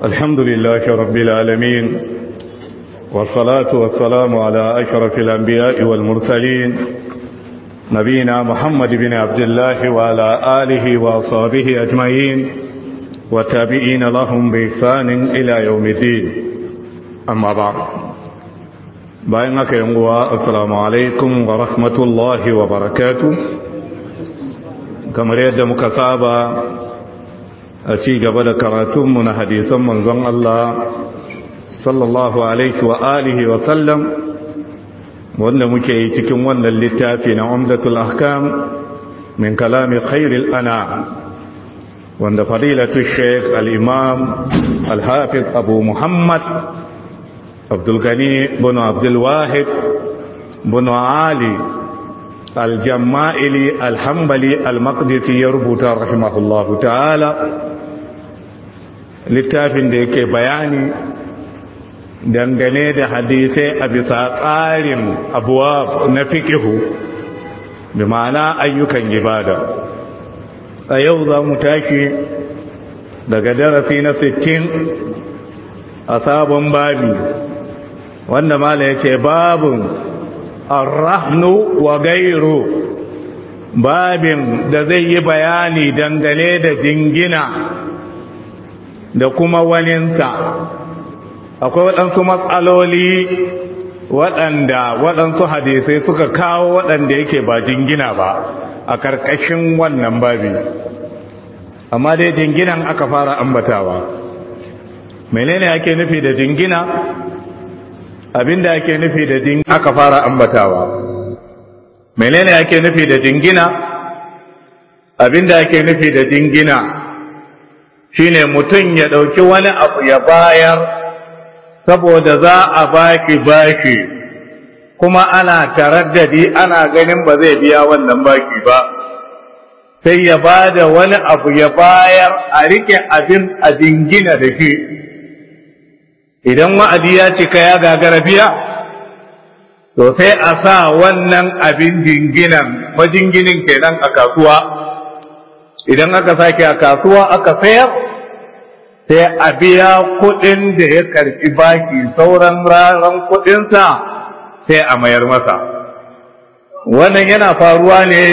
الحمد لله رب العالمين والصلاة والسلام على أشرف الأنبياء والمرسلين نبينا محمد بن عبد الله وعلى آله وأصحابه أجمعين وتابعين لهم بإحسان إلى يوم الدين أما بعد بينك ينقوى السلام عليكم ورحمة الله وبركاته كما يد مكسابة a ci gaba da karatunmu na hadisan manzon Allah sallallahu alaihi wa alihi wa sallam wanda muke yi cikin wannan littafi na umdatul ahkam min kalami khairil ana wanda fadilatu sheikh al-imam al-hafiz abu muhammad abdul gani bin abdul wahid bin ali al-jamma'ili al-hanbali al-maqdisi ya rubuta rahimahullahu ta'ala littafin da yake bayani dangane da hadisai a bisa tsarin abuwa na fikihu da ma'ana ayyukan ibada a yau za mu tashi daga darasi na 60 a sabon babi wanda mala ya ce babin arrahnu wa gairu babin da zai yi bayani dangane da jingina da kuma waninsa akwai waɗansu matsaloli waɗanda waɗansu hadisai suka kawo waɗanda yake ba jingina ba a ƙarƙashin wannan babi amma dai jinginan aka fara ambatawa menene ake nufi da jingina abinda ake nufi da jingina aka fara ambatawa menene ake nufi da jingina abinda ake nufi da jingina shine mutum ya ɗauki wani abu ya bayar saboda za a baki baki kuma ana taraddadi ana ganin ba zai biya wannan baki ba sai ya ba da wani abu ya bayar a rike abin a dingina da shi idan wa'adi ya cika ya gagara biya to sai a sa wannan abin jinginan majinginin kenan a kasuwa idan aka sake a kasuwa aka sayar sai a biya kuɗin da ya karɓi baki sauran raran kuɗinsa sai a mayar masa wannan yana faruwa ne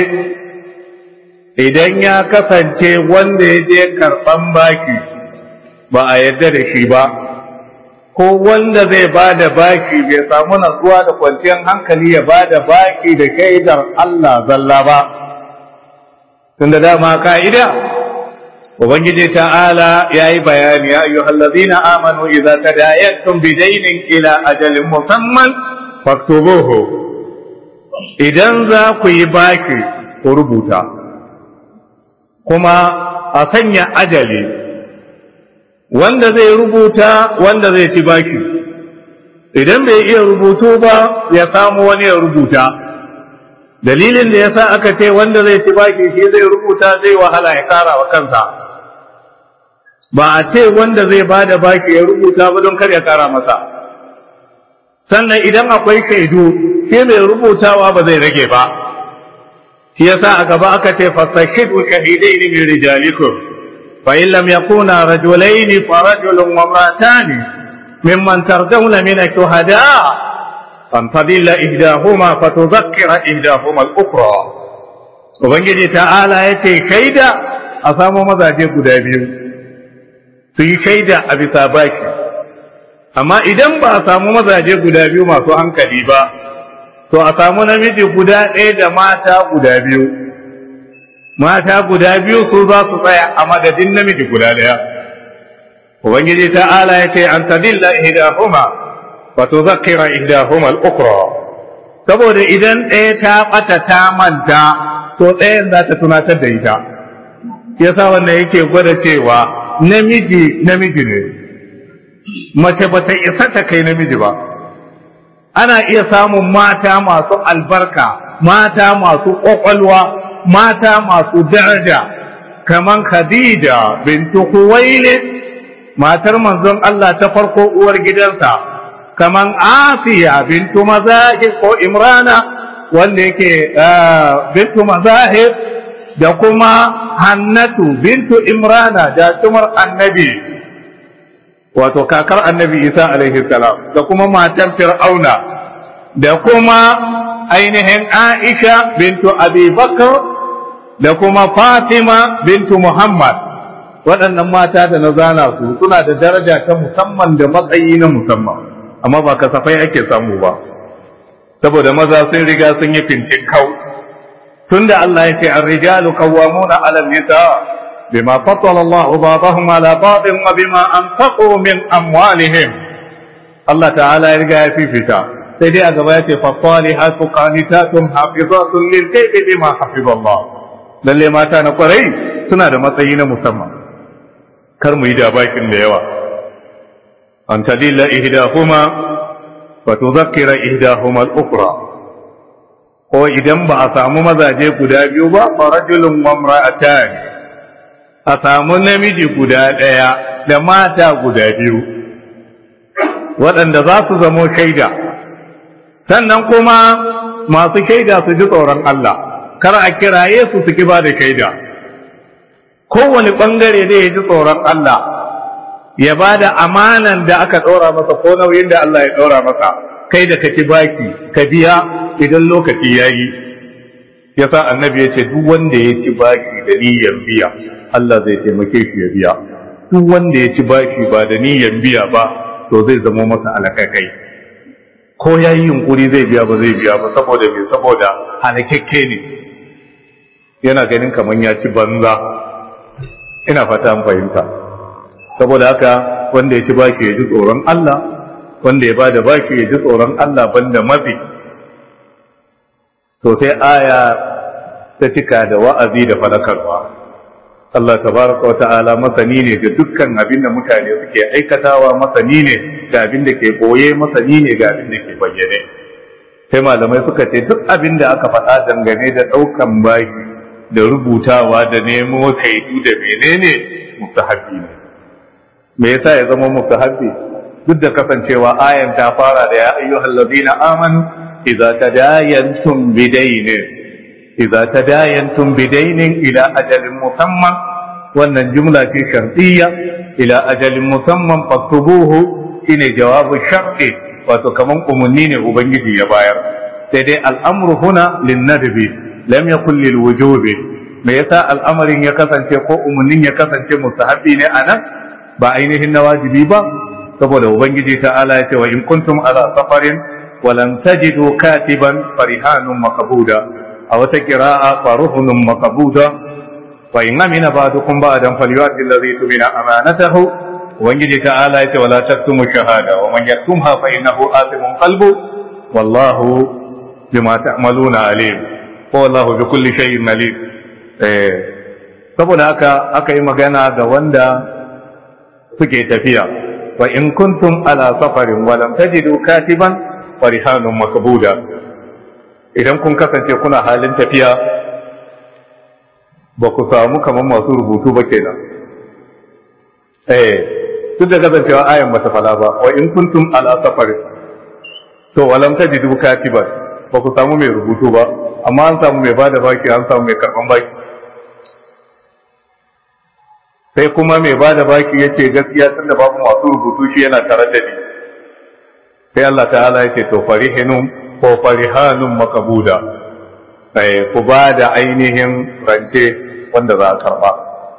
idan ya kasance wanda ya je karɓan baki ba a yadda da shi ba ko wanda zai ba da baki bai samu natsuwa da kwanciyar hankali ya ba da baki da shaidar Allah zalla ba tunda dama ka'ida ubangiji ta'ala yayi bayani ya ayyuhal ladina amanu idza tadayantum bidaynin ila ajalin musamman faktubuhu idan za ku yi baki ku rubuta kuma a sanya ajali wanda zai rubuta wanda zai ci baki idan bai iya rubutu ba ya samu wani ya rubuta dalilin da yasa aka ce wanda zai ci baki shi zai rubuta zai wahala ya kara wa kansa ba a ce wanda zai bada baki ya rubuta ba don kar ya kara masa sannan idan akwai shaidu shi mai rubutawa ba zai rage ba shi yasa a gaba aka ce fasashidu shahidaini min rijalikum fa in lam yakuna rajulaini fa rajulun wa imra'atani mimman tardawna min ash-shuhada' فانتظل إهداهما فتذكر إهداهما الأخرى Ubangiji ta'ala ya ce, Shaida a samu mazaje guda biyu, su yi shaida a bisa baki, amma idan ba a samu mazaje guda biyu masu hankali ba, to a samu namiji guda ɗaya da mata guda biyu, mata guda biyu su za su tsaya a madadin namiji guda ɗaya. Ubangiji ta'ala ya ce, An tadilla ihdahuma فتذكر إحداهما الأخرى saboda idan ɗaya ta ɓata ta manta to ɗayan za ta tunatar da ita yasa wannan yake gwada cewa namiji namiji ne mace ba ta isa ta kai namiji ba ana iya samun mata masu albarka mata masu ƙwaƙwalwa mata masu daraja kaman khadija bintu huwailid matar manzon Allah ta farko uwar gidansa kaman Asiya bintu Mazahib ko Imrana wanda yake bintu Mazahib da kuma Hannatu bintu Imrana da tumar annabi wato kakar annabi isa alaihi salam da kuma matan fir'auna da kuma ainihin aisha bintu abi bakar da kuma fatima bintu muhammad waɗannan mata da na zana su suna da daraja ta musamman da matsayi na musamman amma ba kasafai ake samu ba saboda maza sun riga sun yi fincin kau tunda Allah ya ce ar-rijalu qawwamuna 'ala an-nisa bima faddala Allahu ba'dahum 'ala ba'din wa bima anfaqu min amwalihim Allah ta'ala ya riga ya fifita sai dai a gaba ya ce fasalihatu qanitatun hafizatun lil ghaibi bima hafizallah lalle mata na kwarai suna da matsayi na musamman kar mu yi da bakin da yawa an tadilla ihdahuma wa tudhakkira ihdahuma al-ukhra ko idan ba a samu mazaje guda biyu ba farajulun wa imra'atan a samu namiji guda ɗaya da mata guda biyu waɗanda za su zamo shaida sannan kuma masu shaida su ji tsoron Allah kar a kiraye su su ba da shaida kowane ɓangare da ya ji tsoron Allah ya ba da amanan da aka ɗora masa ko nauyin da Allah ya ɗora masa kai da ka ci baki ka biya idan lokaci ya yi ya sa annabi ya ce duk wanda ya ci baki da niyyar biya Allah zai taimake shi ya biya duk wanda ya ci baki ba da niyyar biya ba to zai zama masa alakakai ko ya yi yunkuri zai biya ba zai biya ba saboda me saboda halakakke ne yana ganin kamar ya ci banza ina fata an fahimta saboda haka wanda ya ci baki ya ji tsoron Allah wanda ya bada baki ya ji tsoron Allah banda mafi to sai aya ta cika da wa'azi da fadakarwa Allah tabaraka wa ta'ala masani ne ga dukkan abin da mutane suke aikatawa masani ne ga abin da ke boye masani ne ga abin da ke bayyane sai malamai suka ce duk abin da aka faɗa dangane da ɗaukan baki da rubutawa da nemo shaidu da menene mustahabbi ne me yasa ya zama mustahabbi duk da kasancewa ayan ta fara da ya ayyuhal ladina amanu idza tadayantum bidaynin idza tadayantum bidaynin ila ajalin musamman wannan jumla ce shartiyya ila ajalin musamman faktubuhu shine jawabu sharti wato kaman umunni ne ubangiji ya bayar sai dai al'amru huna lin nadbi lam yakul lil wujubi me yasa al'amarin ya kasance ko umunnin ya kasance mustahabbi ne anan ba ainihin na wajibi ba saboda ubangiji ta'ala ya ce wa in kuntum ala safarin wa lam tajidu katiban farihanun maqbuda a wata qira'a faruhunun maqbuda wa in amina ba'dukum ba'dan falyu'ti alladhi tumina amanatahu ubangiji ta'ala ya ce wala taktumu shahada wa man yaktumha fa innahu athimun qalbu wallahu bima ta'maluna alim ko wallahu bi kulli shay'in alim eh saboda haka aka yi magana ga wanda suke tafiya wa in kuntum ala safarin wa lam tajidu katiban farihanun makbuda idan kun kasance kuna halin tafiya ba ku samu kamar masu rubutu ba kenan eh duk da kasancewa ayan bata fala ba wa in kuntum ala safarin to wa lam tajidu katiban ba ku samu mai rubutu ba amma an samu mai bada baki an samu mai karban baki sai kuma mai ba da baki ya ce gaskiya tun da babu masu rubutu shi yana tare da ni sai Allah ta'ala ya ce to farihinun ko farihanun makabuda sai ku ba da ainihin rance wanda za a karba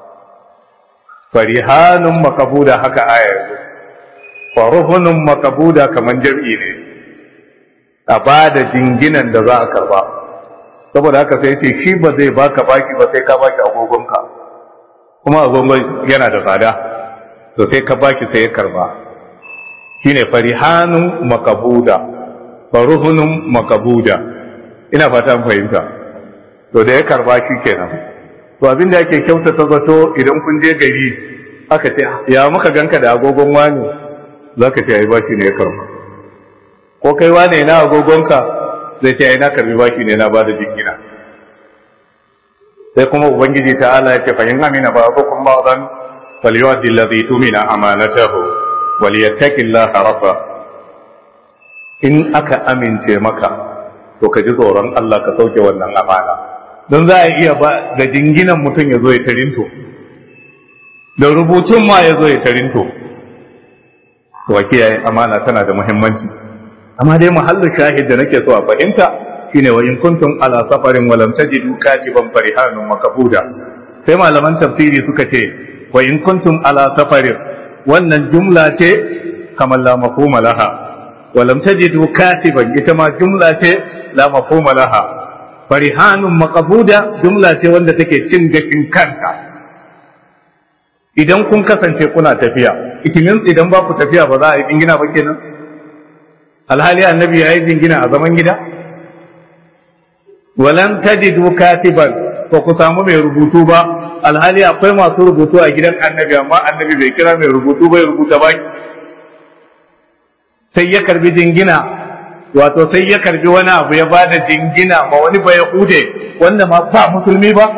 farihanun makabuda haka ayar faruhunun makabuda kamar jam'i ne a ba da jinginan da za a karba saboda haka sai ce shi ba zai baka baki ba sai ka baki agogonka kuma agogon yana da tsada to sai ka baki sai ya karba shine farihanun makabuda faruhunun makabuda ina fata mun fahimta to da ya karba shi kenan to abin da yake kyautata zato idan kun je gari aka ce ya muka ganka da agogon wani zaka ce ai bashi ne ya karba ko kai wane na agogonka zai ce ai na karbi bashi ne na bada jingina sai kuma ubangiji ta'ala ya ce fa in amina ba ko kun ba'dan falyu'addi alladhi tumina amanatahu waliyattaqillaha rabba in aka amince maka to ka ji tsoron Allah ka sauke wannan amana don za a iya ba da jinginan mutum ya zo ya tarinto da rubutun ma ya zo ya tarinto to kiyaye amana tana da muhimmanci amma dai mahallin shahid da nake so a fahimta shine wa in kuntum ala safarin wa lam tajidu katiban farihanun makabuda sai malaman tafsiri suka ce wa in kuntum ala safarin wannan jumla ce kamar la mafhuma laha wa lam tajidu katiban ita ma jumla ce la mafhuma laha farihanun makabuda jumla ce wanda take cin gashin kanta idan kun kasance kuna tafiya itinin idan ba ku tafiya ba za a yi jingina ba kenan alhali annabi ya yi jingina a zaman gida walan tajidu katiban ba ku samu mai rubutu ba alhali akwai masu rubutu a gidan annabi amma annabi bai kira mai rubutu bai rubuta ba sai ya karbi jingina wato sai ya karbi wani abu ya bada jingina ma wani bai hude wanda ma ba musulmi ba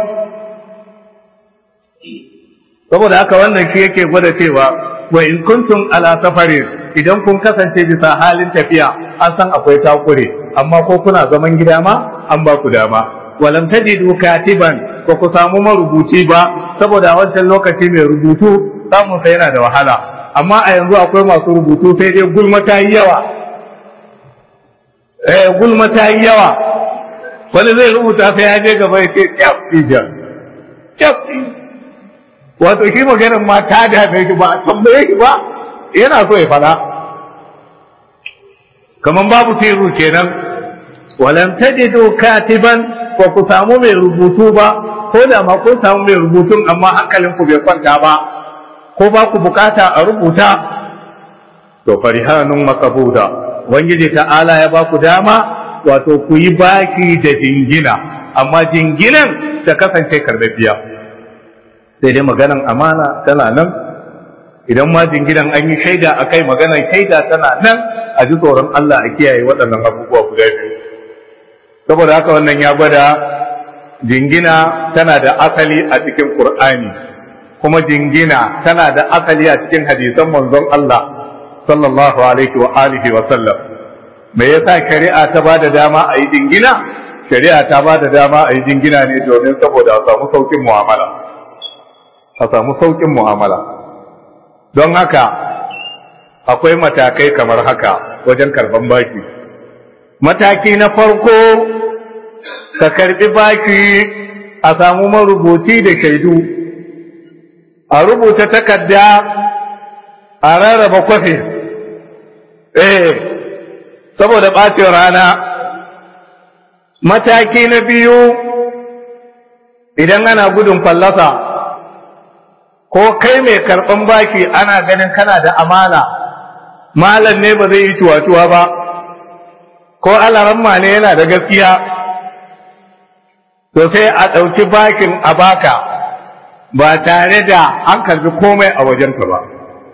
saboda haka wannan shi yake gwada cewa wa in kuntum ala safarin idan kun kasance bisa halin tafiya an san akwai takure amma ko kuna zaman gida ma an ba ku dama walam tajidu katiban ko ku samu marubuci ba saboda a wancan lokaci mai rubutu samun sa yana da wahala amma a yanzu akwai masu rubutu sai dai gulma ta yi yawa eh gulma ta yi yawa wani zai rubuta sai ya je gaba ya ce kyaf ija kyaf wato shi maganin ma ta dame shi ba a tambaye shi ba yana so ya fada kaman babu tiru kenan walam tajidu katiban ko ku samu mai rubutu ba ko da ma kun samu mai rubutun amma hankalin ku bai kwanta ba ko ba ku bukata a rubuta to farihanun makabuda ubangiji ta'ala ya ba ku dama wato ku yi baki da jingina amma jinginan ta kasance karbabiya sai dai maganan amana tana nan idan ma jinginan an yi shaida a kai maganan shaida tana nan a ji tsoron Allah a kiyaye waɗannan abubuwa guda biyu saboda haka wannan ya gwada jingina tana da asali a cikin Qur'ani kuma jingina tana da asali a cikin hadisan manzon Allah sallallahu alaihi wa alihi wa sallam me yasa shari'a ta bada dama a yi jingina shari'a ta bada dama a yi jingina ne domin saboda a samu saukin mu'amala a samu saukin mu'amala don haka akwai matakai kamar haka wajen karban baki mataki na farko ka karbi baki a samu marubuci da shaidu a rubuta takarda a rarraba kwafi eh saboda ɓacin rana mataki na biyu idan ana gudun fallasa ko kai mai karɓan baki ana ganin kana da amana malam ne ba zai yi tuwa-tuwa ba ko alaramma ne yana da gaskiya to sai a ɗauki bakin a baka ba tare da an karbi komai a wajenka ba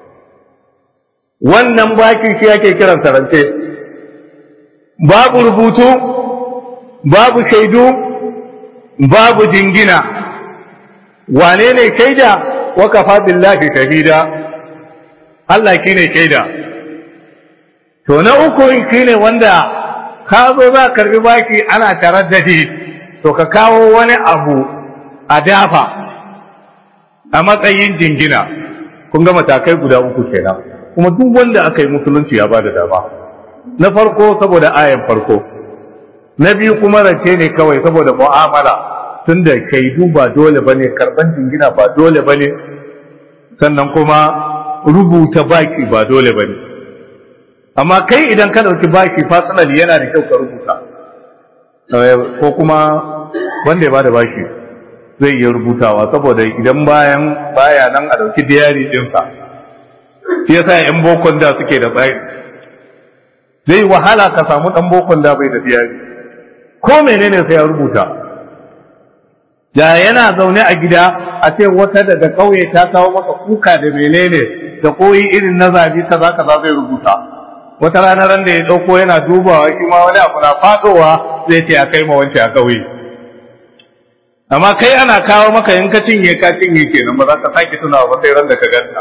wannan bakin shi ake kiran sarance babu rubutu babu shaidu babu jingina wane ne shaida wa kafa billahi shahida Allah shine shaida to na uku shine wanda ka zo za karbi baki ana tarar da shi to ka kawo wani abu a dafa a matsayin jingina kun ga matakai guda uku kenan kuma duk wanda aka yi musulunci ya bada dama na farko saboda ayan farko na biyu kuma rance ne kawai saboda mu'amala tunda shaidu ba dole bane karban jingina ba dole bane sannan kuma rubuta baki ba dole bane amma kai idan ka dauki baki fasinali yana da kyau ka rubuta ko kuma wanda ya bada baki zai iya rubutawa saboda idan bayan baya nan a dauki diyari dinsa shi yasa yan bokon da suke da tsari zai wahala ka samu dan bokon da bai da diyari ko menene sai ya rubuta da yana zaune a gida a ce wata daga kauye ta kawo maka kuka da menene da koyi irin na zabi kaza kaza zai rubuta wata rana ran da ya dauko yana dubawa shi ma wani abu na fadowa zai ce a kai ma wance a kauye amma kai ana kawo maka in ka cinye ka cinye kenan ba za ka sake tunawa ba sai ran da ka ganta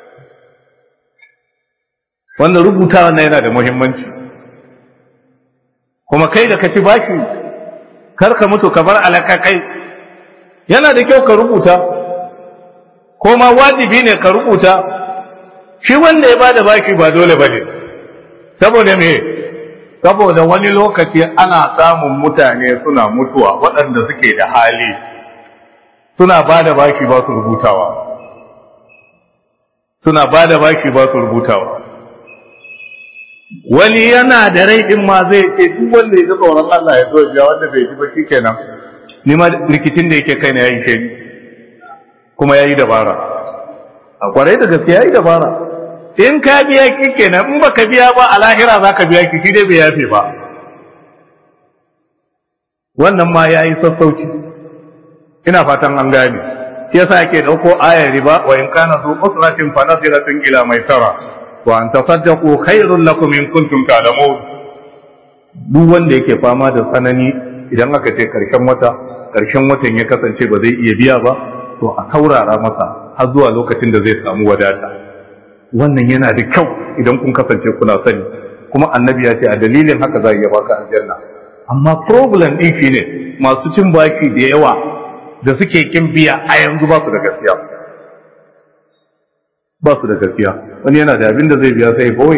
wanda rubuta wannan yana da muhimmanci kuma kai da ka ci baki kar ka mutu ka bar alaka kai yana da kyau ka rubuta ko ma wajibi ne ka rubuta shi wanda ya bada baki ba dole bane saboda me saboda wani lokaci ana samun mutane suna mutuwa waɗanda suke da hali suna bada baki ba su rubutawa suna bada baki ba su rubutawa wani yana da rai din ma zai ce duk wanda ya ji tsoron Allah ya zo biya wanda bai ji ba shikenan ni ma rikicin da yake kai na yayi ke kuma yayi dabara a kwarai da gaske yayi dabara in ka biya kenan in baka biya ba a lahira zaka biya ki dai bai yafe ba wannan ma yayi sassauci ina fatan an gane shi yasa ake dauko ayar riba wa in kana zu usratin fa nasiratun ila maisara wa an tasaddaqu khairul lakum in kuntum ta'lamun duk wanda yake fama da tsanani idan aka ce karshen wata karshen watan ya kasance ba zai iya biya ba to a saurara masa har zuwa lokacin da zai samu wadata wannan yana da kyau idan kun kasance kuna sani kuma annabi ya ce a dalilin haka za a iya baka aljanna amma problem din shine masu cin baki da yawa da suke kin biya a yanzu ba su da gaskiya ba su da gaskiya wani yana da abin da zai biya sai boye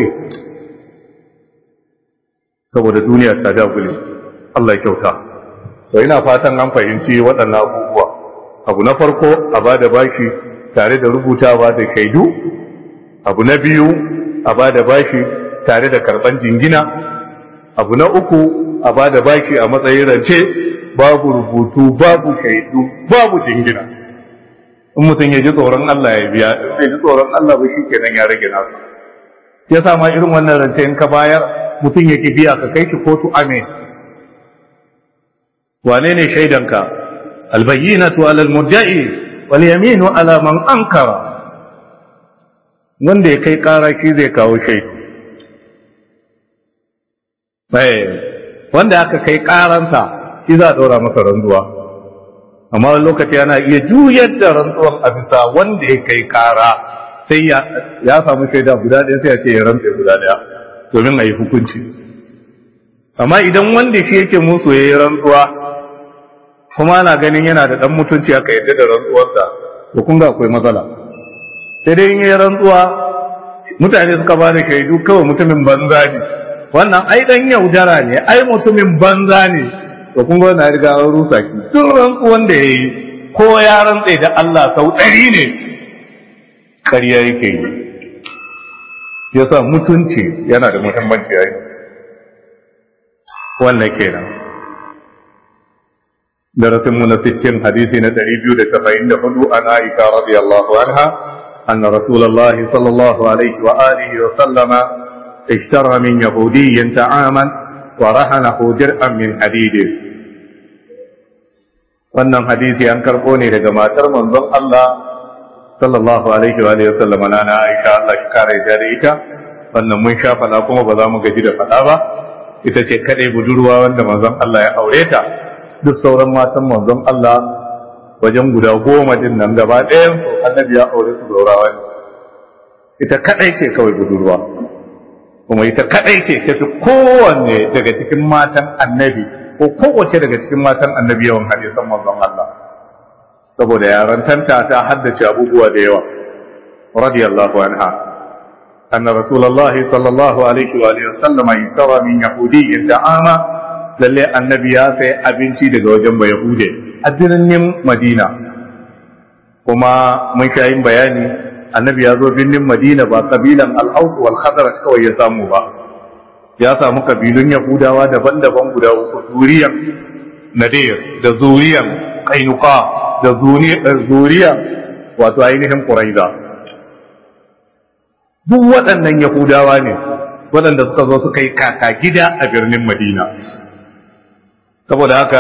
saboda duniya ta dagule Allah ya kyauta to ina fatan an fahimci waɗannan abubuwa abu na farko a ba da baki tare da rubutawa da shaidu abu na biyu a ba da baki tare da karɓan jingina abu na uku a ba da baki a matsayin rance babu rubutu babu shaidu babu jingina in mutum ya ji tsoron Allah ya biya in bai ji tsoron Allah ba shi kenan ya rage nasa ya sa ma irin wannan rance in ka bayar mutum ya ki biya ka kai shi kotu amin wane ne shaidanka albayyinatu ala almudda'i wal yaminu ala man ankara wanda ya kai kara shi zai kawo shaidu wanda aka kai karansa shi za a ɗora masa rantsuwa amma wani lokaci yana iya juyar da rantsuwan a bisa wanda ya kai kara sai ya samu shaida guda ɗaya sai ya ce ya rantse guda ɗaya domin a yi hukunci amma idan wanda shi yake musu ya yi rantsuwa kuma ana ganin yana da ɗan mutunci aka yadda da rantsuwarsa to kun ga akwai matsala sai dai in yi rantsuwa mutane suka ba da shaidu kawai mutumin banza ne wannan ai dan yaudara ne ai mutumin banza ne to kun ga na riga an rusa ki duk rantsuwan da yayi ko ya rantse da Allah sau ɗari ne ƙarya yake yi yasa mutunci yana da muhimmanci ai wannan kenan darasin mu na 60 hadisi na 274 an Aisha radiyallahu anha أن رسول الله صلى الله عليه وآله وسلم اشترى من يهودي طعاما ورهنه درءا من حديد wannan hadisi an karɓo ne daga matar manzon Allah sallallahu alaihi wa alihi wasallam na na Aisha Allah shi kare da ita wannan mun sha fada kuma ba za mu gaji da fada ba ita ce kadai budurwa wanda manzon Allah ya aure ta duk sauran matan manzon Allah wajen guda goma din nan gaba ɗayan su annabi ya aure su gaurawa ne ita kadai ce kawai budurwa kuma ita kadai ce ta fi kowanne daga cikin matan annabi ko kowace daga cikin matan annabi yawan hadisan manzon Allah saboda yarantanta ta haddace abubuwa da yawa radiyallahu anha anna rasulullahi sallallahu alaihi wa alihi wasallam yusara min yahudiyyin ta'ama lalle annabi ya sai abinci daga wajen bayahude a birnin madina kuma mun sha yin bayani annabi ya zo birnin madina ba kabilan al'aus wal khazraj kawai ya samu ba ya samu kabilun yahudawa daban-daban guda uku zuriyan nadir da zuriyan kainuka da zuriyan wato ainihin quraiza duk waɗannan yahudawa ne waɗanda suka zo suka yi kaka gida a birnin madina saboda haka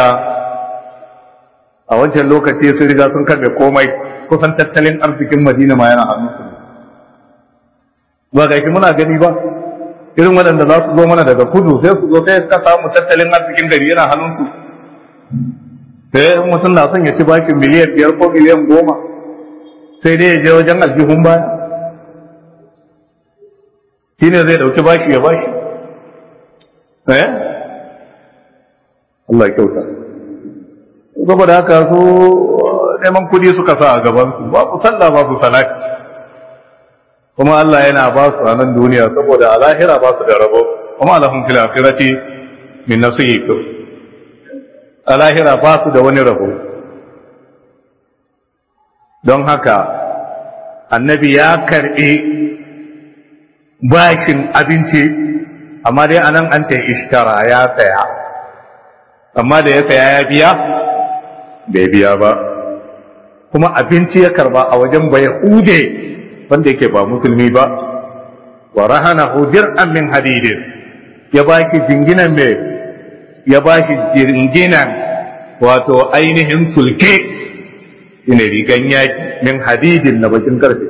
a wancan lokaci sun riga sun karbe komai kusan tattalin arzikin madina ma yana hannunsu ba ga shi muna gani ba irin waɗanda za su zo mana daga kudu sai su zo sai ka samu tattalin arzikin gari yana hannunsu sai mutum na son ya ci bakin miliyan biyar ko miliyan goma sai dai ya je wajen aljihun baya shi ne zai ɗauki bashi ya bashi eh Allah ya kyauta saboda haka su neman kudi suka sa a gabansu babu sallah babu salati kuma Allah yana ba su a nan duniya saboda a lahira ba su da rabo kuma lahum fil akhirati min nasib a lahira ba su da wani rabo don haka annabi ya karbi bashin abinci amma dai anan an ce ishtara ya saya amma da ya saya ya biya bai biya ba kuma abinci ya karba a wajen bai hude wanda yake ba musulmi ba wa rahanahu dir'an min hadidin ya baki jinginan me ya bashi jinginan wato ainihin sulke shine rigan yaki min hadidin na bakin karfe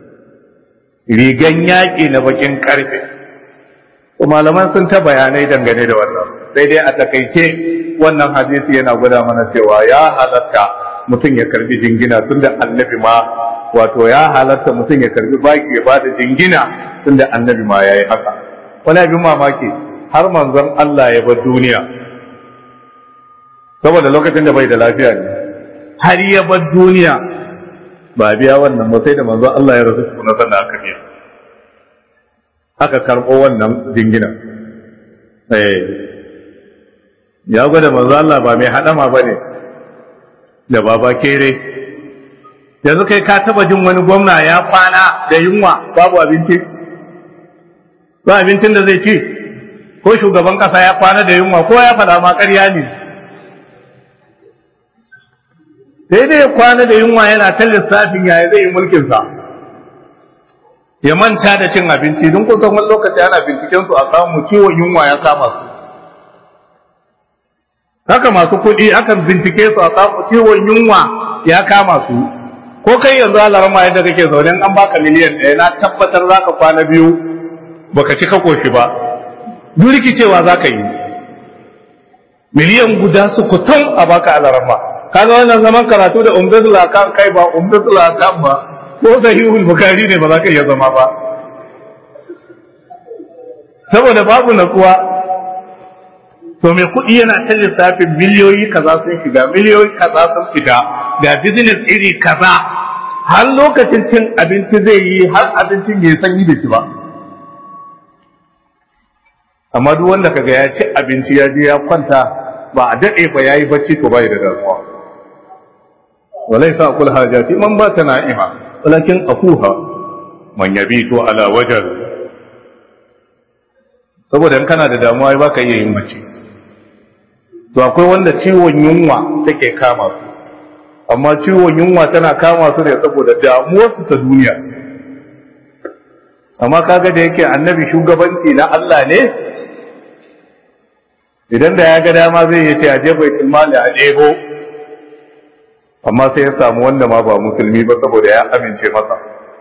rigan yaki na bakin karfe malaman sun ta bayanai dangane da wannan sai dai a takaice wannan hadisi yana gwada mana cewa ya halatta mutum ya karbi jingina tunda annabi ma wato ya halatta mutum ya karbi baki ya bada jingina tunda annabi ma yayi haka wani abin mamaki har manzon Allah ya bar duniya saboda lokacin da bai da lafiya ne har ya bar duniya ba biya wannan ba sai da manzon Allah ya rasu kuma sannan aka biya aka karɓo wannan jingina eh ya gwada manzo Allah ba mai hadama bane da baba kere yanzu kai ka taba jin wani gwamna ya kwana da yunwa babu abinci ba abincin da zai ci ko shugaban kasa ya kwana da yunwa ko ya fada ma ƙarya ne sai dai ya kwana da yunwa yana ta lissafin yaya zai yi mulkinsa ya manta da cin abinci don kusan wani lokaci ana binciken su a samu ciwon yunwa ya kama su haka masu kuɗi akan bincike su a samu ciwon yunwa ya kama su ko kai yanzu alarma yadda kake zaune an baka miliyan ɗaya na tabbatar za ka kwana biyu baka ci ka koshi ba duk rikicewa za ka yi miliyan guda su kutan a baka alarma kaga wannan zaman karatu da umdatul akan kai ba umdatul akan ba ko sahihul bukhari ne ba za ka iya zama ba saboda babu natsuwa to mai kuɗi yana ta lissafin miliyoyi kaza sun shiga miliyoyi kaza sun fita ga business iri kaza har lokacin cin abinci zai yi har abincin ya sanyi da shi ba amma duk wanda kaga ya ci abinci ya je ya kwanta ba a daɗe ba ya yi bacci to bai da damuwa walai sa kul hajati man ba ta na'ima walakin akuha man yabitu ala wajal saboda in kana da damuwa ba ka iya yin bacci to akwai wanda ciwon yunwa take kama su amma ciwon yunwa tana kama su ne saboda damuwarsu ta duniya amma kaga da yake annabi shugabanci na Allah ne idan da ya ga dama zai yace a je baitul mali a ɗebo amma sai ya samu wanda ma ba musulmi ba saboda ya amince masa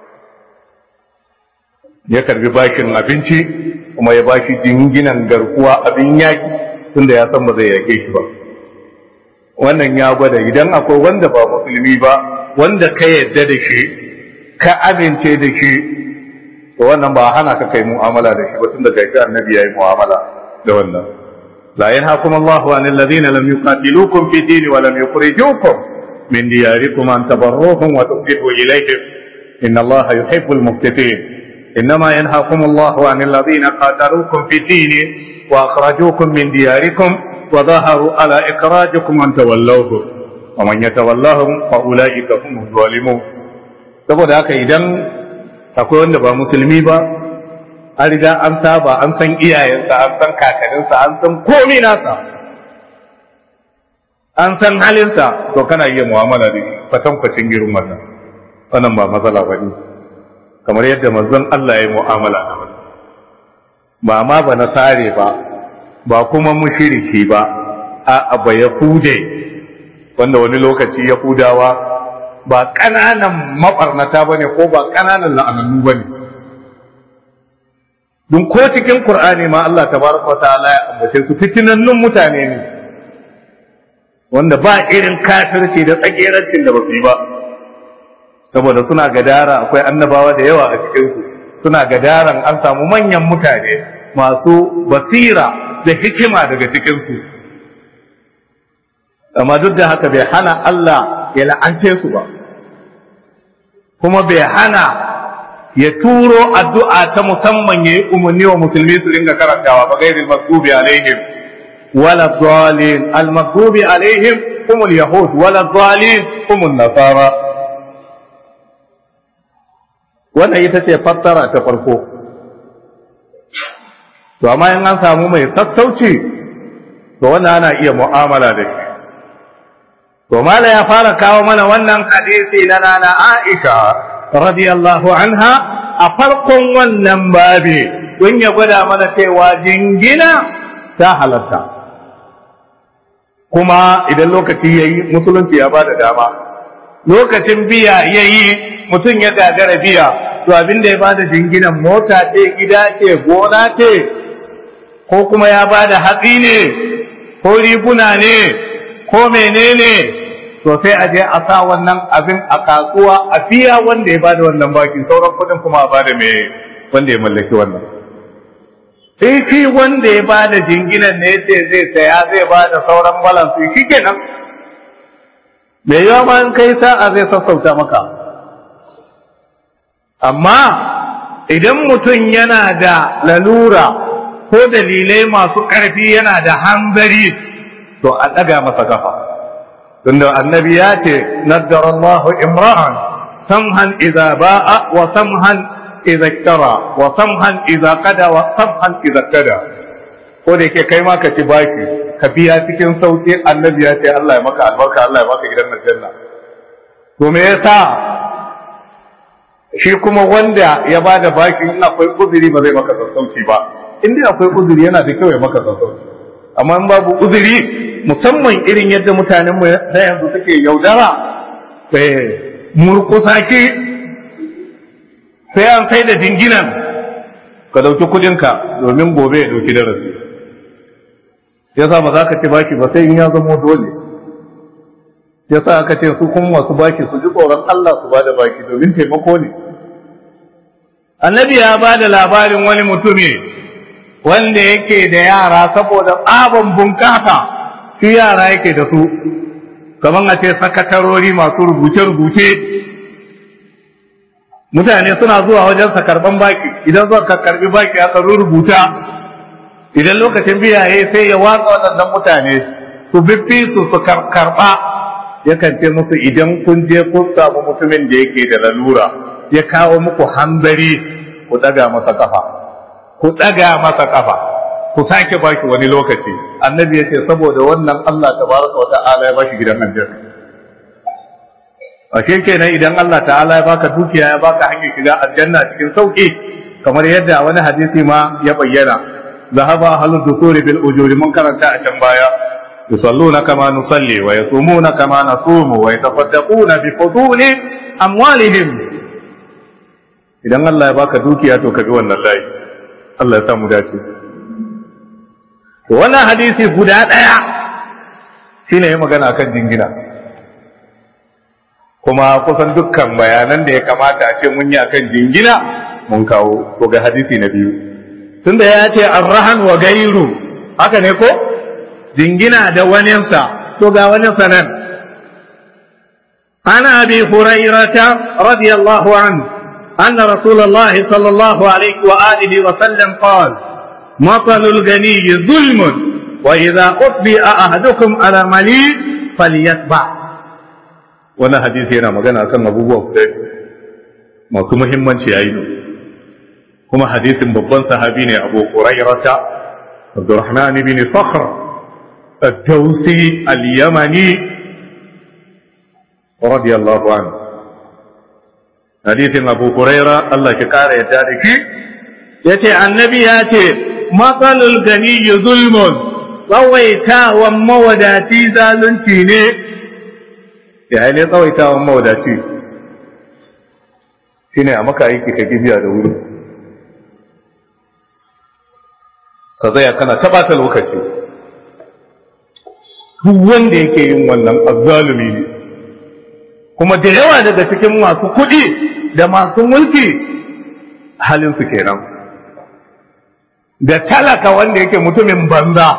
ya karbi bashin abinci kuma ya bashi jinginan garkuwa abin yaki tunda ya san ba zai yake shi ba wannan ya gwada idan akwai wanda ba musulmi ba wanda ka yadda da shi ka amince da shi to wannan ba hana ka kai mu'amala da shi ba tunda kai annabi yayi mu'amala da wannan la yanhaakum Allahu 'anil ladina lam yuqatilukum fi din wa lam yukhrijukum min diyarikum an tabarruhum wa tuqsitu ilayhim inna Allaha yuhibbul muqsitin إنما ينهاكم الله عن الذين قاتلوكم في الدين وأخرجوكم من دياركم وظاهروا على إخراجكم أن تولوهم ومن يتولهم فأولئك هم الظالمون saboda haka idan akwai wanda ba musulmi ba an riga an saba an san iyayensa an san kakaninsa an san komi nasa an san halinsa to kana iya mu'amala da kwatankwacin girin wannan wannan ba matsala ba ne kamar yadda manzon Allah ya yi mu'amala da wannan ba ma ba na sare ba ba kuma mushiriki ba a ba yahude wanda wani lokaci yahudawa ba ƙananan maɓarnata ba ne ko ba ƙananan la'anannu ba ne don ko cikin Kur'ani ma Allah tabaraka wa ta'ala ya ambace su fitinannun mutane ne wanda ba irin kafirci da tsagerancin da ba su yi ba saboda suna gadara akwai annabawa da yawa a cikinsu suna gadaran an samu manyan mutane masu basira da hikima daga cikinsu amma duk da haka bai hana Allah ya la'ance su ba kuma bai hana ya turo addu'a ta musamman ya yi umarni wa musulmi su dinga karantawa ba gairin masdubi alaihim wala dhalin al masdubi alaihim humul yahud wala dhalin humul nasara wannan ita ce fassara ta farko to amma in an samu mai sassauci to wannan ana iya mu'amala da shi to mala ya fara kawo mana wannan hadisi na nana Aisha radiyallahu anha a farkon wannan babi don ya gwada mana cewa jingina ta halatta kuma idan lokaci yayi musulunci ya bada dama lokacin biya yayi mutum ya gagara biya to abin da ya bada jinginan mota ce gida ce gona ce ko kuma ya bada hatsi ne ko riguna ne ko menene to sai a je a sa wannan abin a kasuwa a biya wanda ya bada wannan baki sauran kudin kuma a bada mai wanda ya mallaki wannan sai shi wanda ya bada jinginan ne ce zai saya zai bada sauran balansu shi kenan mai yawa ma in kai sa'a zai sassauta maka amma idan mutum yana da lalura ko dalilai masu ƙarfi yana da hanzari to a ɗaga masa kafa tunda annabi ya ce naddarallahu imra'an samhan idza ba'a wa samhan idza iktara wa samhan idza qada wa samhan idza qada ko da yake kai ma ka ci baki ka biya cikin sauki annabi ya ce Allah ya maka albarka Allah ya maka gidan aljanna to me yasa shi kuma wanda ya bada baki in akwai uzuri ba zai maka sassauci ba in dai akwai uzuri yana da kyau ya maka sassauci amma in babu uzuri musamman irin yadda mutanen mu na yanzu suke yaudara eh murkusa ki sai an sai da jinginan ka dauki kudinka domin gobe ya dauki darasi yasa ba za ka ce baki ba sai in ya zama dole yasa aka ce su kuma masu baki su ji tsoron Allah su bada baki domin taimako ne annabi ya ba da labarin wani mutumi wanda yake da yara saboda tsaban bunkasa shi yara yake da su kamar a ce sakatarori masu rubuce-rubuce mutane suna zuwa wajen sa karban baki idan zuwa ka karbi baki aka rubuta idan lokacin biyaye sai ya watsa waɗannan mutane su bibbi su su karɓa yakan ce musu idan kun je kun samu mutumin da yake da lalura ya kawo muku hanzari ku ɗaga masa kafa ku ɗaga masa kafa ku sake baki wani lokaci annabi ya ce saboda wannan Allah tabaraka wa ta'ala ya bashi gidan aljanna ashe kenan idan Allah ta'ala ya baka dukiya ya baka hanyar shiga aljanna cikin sauki kamar yadda wani hadisi ma ya bayyana zahaba ahlud dusuri bil ujuri mun karanta a can baya yusalluna kama nusalli wa yasumuna kama nasumu wa yatafaddaquna bi fuduli amwalihim idan Allah ya baka dukiya to ka bi wannan layi Allah ya samu dace to wannan hadisi guda daya shine ya magana kan jingina kuma kusan dukkan bayanan da ya kamata a ce mun yi akan jingina mun kawo to ga hadisi na biyu tunda ya ce arrahan wa gairu haka ne ko jingina da waninsa to ga waninsa nan ana abi hurairata radiyallahu anhu أن رسول الله صلى الله عليه وآله وسلم قال مطل الغني ظلم وإذا أطبئ أحدكم على مليء فليتبع wannan hadisi yana magana kan abubuwa guda masu muhimmanci a ido kuma hadisin babban sahabi ne abu hurairata abdurrahman bin fakhr ad-dawsi al-yamani radiyallahu anhu hadisin abu huraira Allah ki kara yadda da ki yace annabi ya ce matsalul gani zulmun tsawaitawan mawadaci zalunci ne ya ne tsawaitawan mawadaci shine a maka aiki ka gibiya da wuri ka zaya kana taɓata lokaci duk wanda yake yin wannan azzalumi ne kuma da yawa daga cikin masu kuɗi da masu mulki halinsu kenan da talaka wanda yake mutumin banza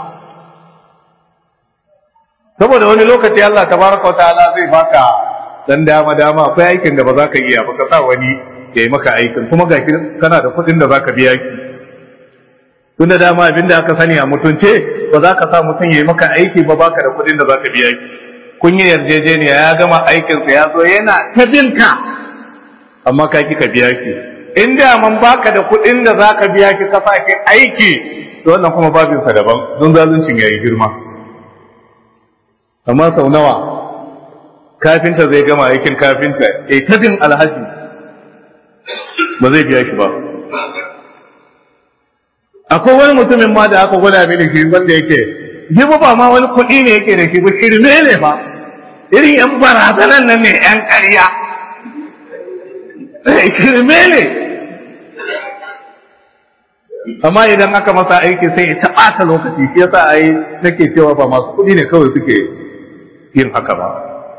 saboda wani lokaci Allah tabaraka ta'ala zai baka dan dama dama akwai aikin da ba za ka iya ba ka sa wani ya yi maka aikin kuma ga kana da kuɗin da zaka biya ki tun da dama abin da aka sani a mutunce ba za ka sa mutum ya yi maka aiki ba baka da kuɗin da zaka biya ki kun yi yarjejeniya ya gama aikinsa ya zo yana ta binka amma ka ki ka biya ki in da man baka da kuɗin da zaka biya ki ka sake aiki to wannan kuma babinsa daban don zaluncin ya yi girma amma sau nawa kafinta zai gama aikin kafinta ya ta bin alhaji ba zai biya shi ba akwai wani mutumin ma da aka gwada mini shi wanda yake shi ba ma wani kuɗi ne yake da shi ba shirme ne ba irin yan barazanan nan ne yan ƙarya shirme ne amma idan aka masa aiki sai ya ɓata lokaci shi yasa ai nake cewa ba masu kuɗi ne kawai suke yin haka ba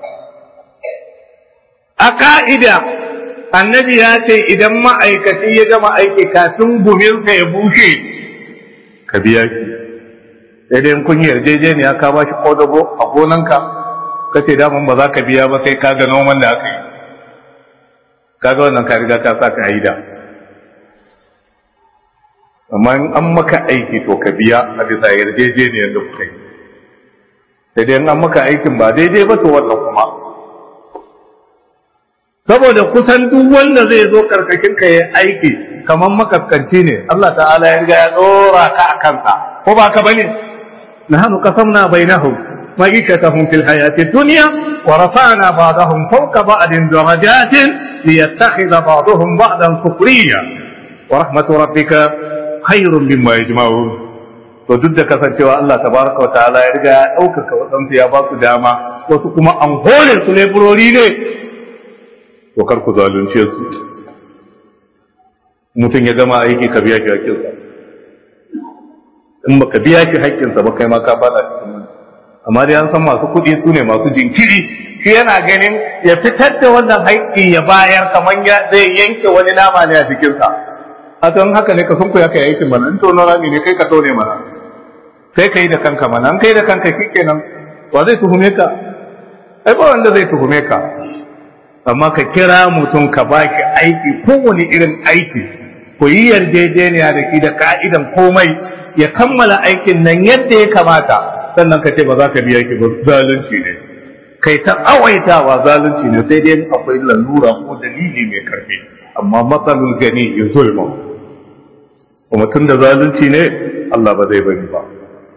a ka'ida annabi ya ce idan ma'aikaci ya gama aiki kafin guminsa ya bushe ka biya shi sai dai kun yi yarjejeniya ka ba shi kodago a gonanka ka ce daman ba za ka biya ba sai ka ga noman da aka yi ka ga wannan ka riga ka sa ka yi da amma in an maka aiki to ka biya a bisa yarjejeniyar da kuka yi sai dai in an maka aikin ba daidai ba to wannan kuma saboda kusan duk wanda zai zo karkashin ka yi aiki kamar makaskanci ne Allah ta'ala ya riga ya dora ka a kansa ko ba ka bane nahnu qasamna bainahum معيشتهم في الحياة الدنيا ورفعنا بعضهم فوق بعض درجات ليتخذ بعضهم بعضا سخريا ورحمة ربك خير مما يجمعون to duk da kasancewa Allah tabaraka wa ta'ala ya riga ya ɗaukaka waɗansu ya ba su dama wasu kuma an hore su leburori ne to kar ku zalunce su mutum ya gama aiki ka biya shi haƙƙinsa in baka biya shi haƙƙinsa ba kai ma ka fada cikin wani amma dai an san masu kuɗi su ne masu jinkiri shi yana ganin ya fitar da wannan haƙƙi ya bayar kamar ya zai yanke wani nama ne a jikinsa a don haka ne ka sun ku ya kai aikin mana in tono rami ne kai ka tone mana kai ka yi da kanka mana an kai da kanka shi kenan wa zai tuhume ka ai ba wanda zai tuhume ka amma ka kira mutum ka ba shi aiki kowane irin aiki ku yi yarjejeniya da shi da ka'idan komai ya kammala aikin nan yadda ya kamata sannan ka ce ba za ka biya ki ba zalunci ne kai ta awaitawa zalunci ne sai dai akwai lalura ko dalili mai karfi amma matsalul gani ya zulma kuma tun da zalunci ne Allah ba zai bari ba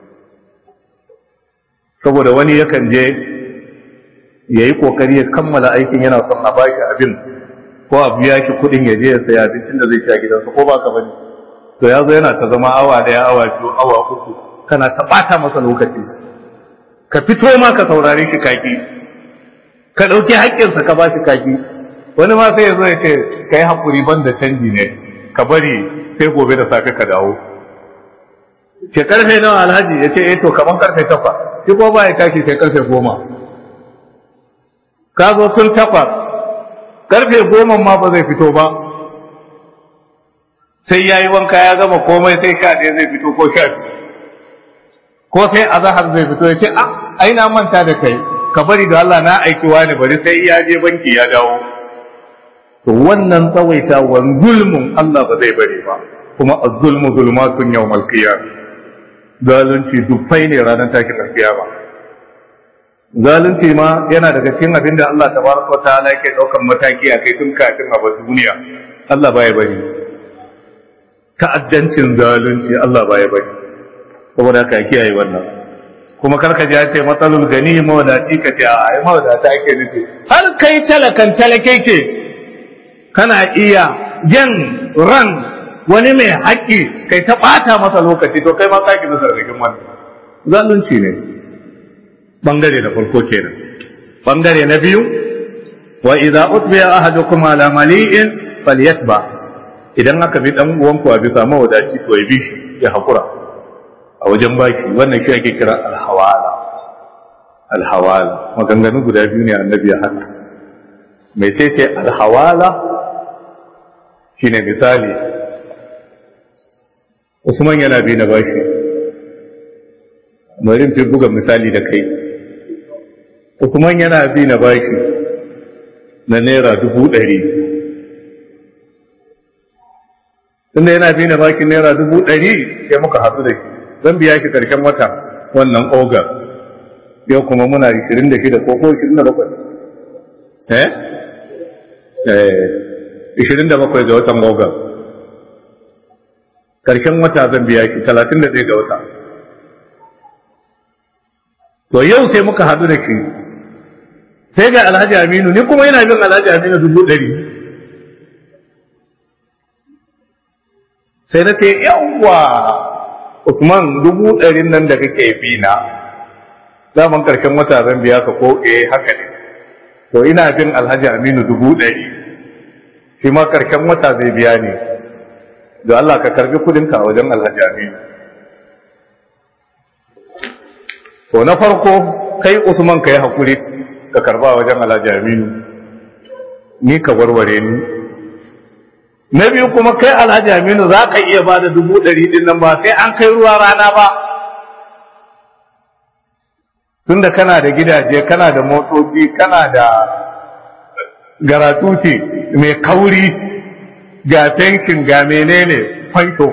saboda wani yakan je ya yi kokari ya kammala aikin yana son a baki abin ko a biya shi kuɗin ya je ya saya abincin da zai sha gidansa ko ba ka bane to ya zo yana ta zama awa daya awa biyu awa uku kana ta ɓata masa lokaci ka fito ma ka saurare shi kaki ka ɗauki haƙƙinsa ka ba shi kaki wani ma sai ya zo ya ce ka yi haƙuri ban da canji ne ka bari sai gobe da safe ka dawo ce karfe nawa alhaji ya ce eh to kaman karfe takwas shi ko ba ya tashi sai karfe goma ka zo tun takwas karfe goma ma ba zai fito ba sai ya yi wanka ya gama komai sai sha ɗaya zai fito ko sha biyu ko sai azahar zai fito ya ce a ai na manta da kai ka bari da Allah na aiki wani bari sai ya je banki ya dawo to wannan tsawaita wa zulmun Allah ba zai bari ba kuma az-zulmu zulmatun yawmal qiyamah zalunci dufai ne ranar takin alkiyama zalunci ma yana daga cikin abin da Allah tabaraka wa ta'ala yake daukan mataki a kai tun kafin a bar duniya Allah baya bari ta'addancin zalunci Allah baya bari saboda ka kiyaye wannan kuma karka ji ce matsalul gani mawadaci ka ce a ai mawadata ake nufi har kai talakan talake ke kana iya jan ran wani mai haƙƙi kai ta ɓata masa lokaci to kai ma ka ki nasa rikin wannan zalunci ne bangare na farko kenan bangare na biyu wa idza utbiya ahadukum ala mali'in falyatba idan aka bi dan uwanku a bisa mawadaci to ya bi shi ya hakura a wajen baki wannan shi ake kira alhawala alhawala maganganu guda biyu ne annabi ya haka mai ce ce alhawala shine misali Usman yana bi na bashi bari fi buga misali da kai Usman yana bi na bashi na naira dubu ɗari tunda yana bi na bakin naira dubu ɗari sai muka haɗu da shi zan biya shi ƙarshen wata wannan ogar yau kuma muna 26 ko ko 27 eh eh 27 ga watan ogar ƙarshen wata zan biya shi 31 ga wata to yau sai muka haɗu da shi sai ga alhaji aminu ni kuma yana bin alhaji aminu dubu ɗari sai na ce yawwa usman dubu ɗarin nan da kake bi na zaman ƙarshen wata zan biya ka ko eh haka ne to ina bin alhaji aminu dubu ɗari shi ma ƙarshen wata zai biya ne da Allah ka karbi kudinka a wajen alhaji aminu to na farko kai usman ka yi haƙuri ka karba wajen alhaji aminu ni ka warware ni na biyu kuma kai alhaji aminu za ka iya ba da dubu ɗari ɗin nan ba sai an kai ruwa rana ba tunda kana da gidaje kana da motoci kana da garatuti mai kauri ga fenkin ga menene fanto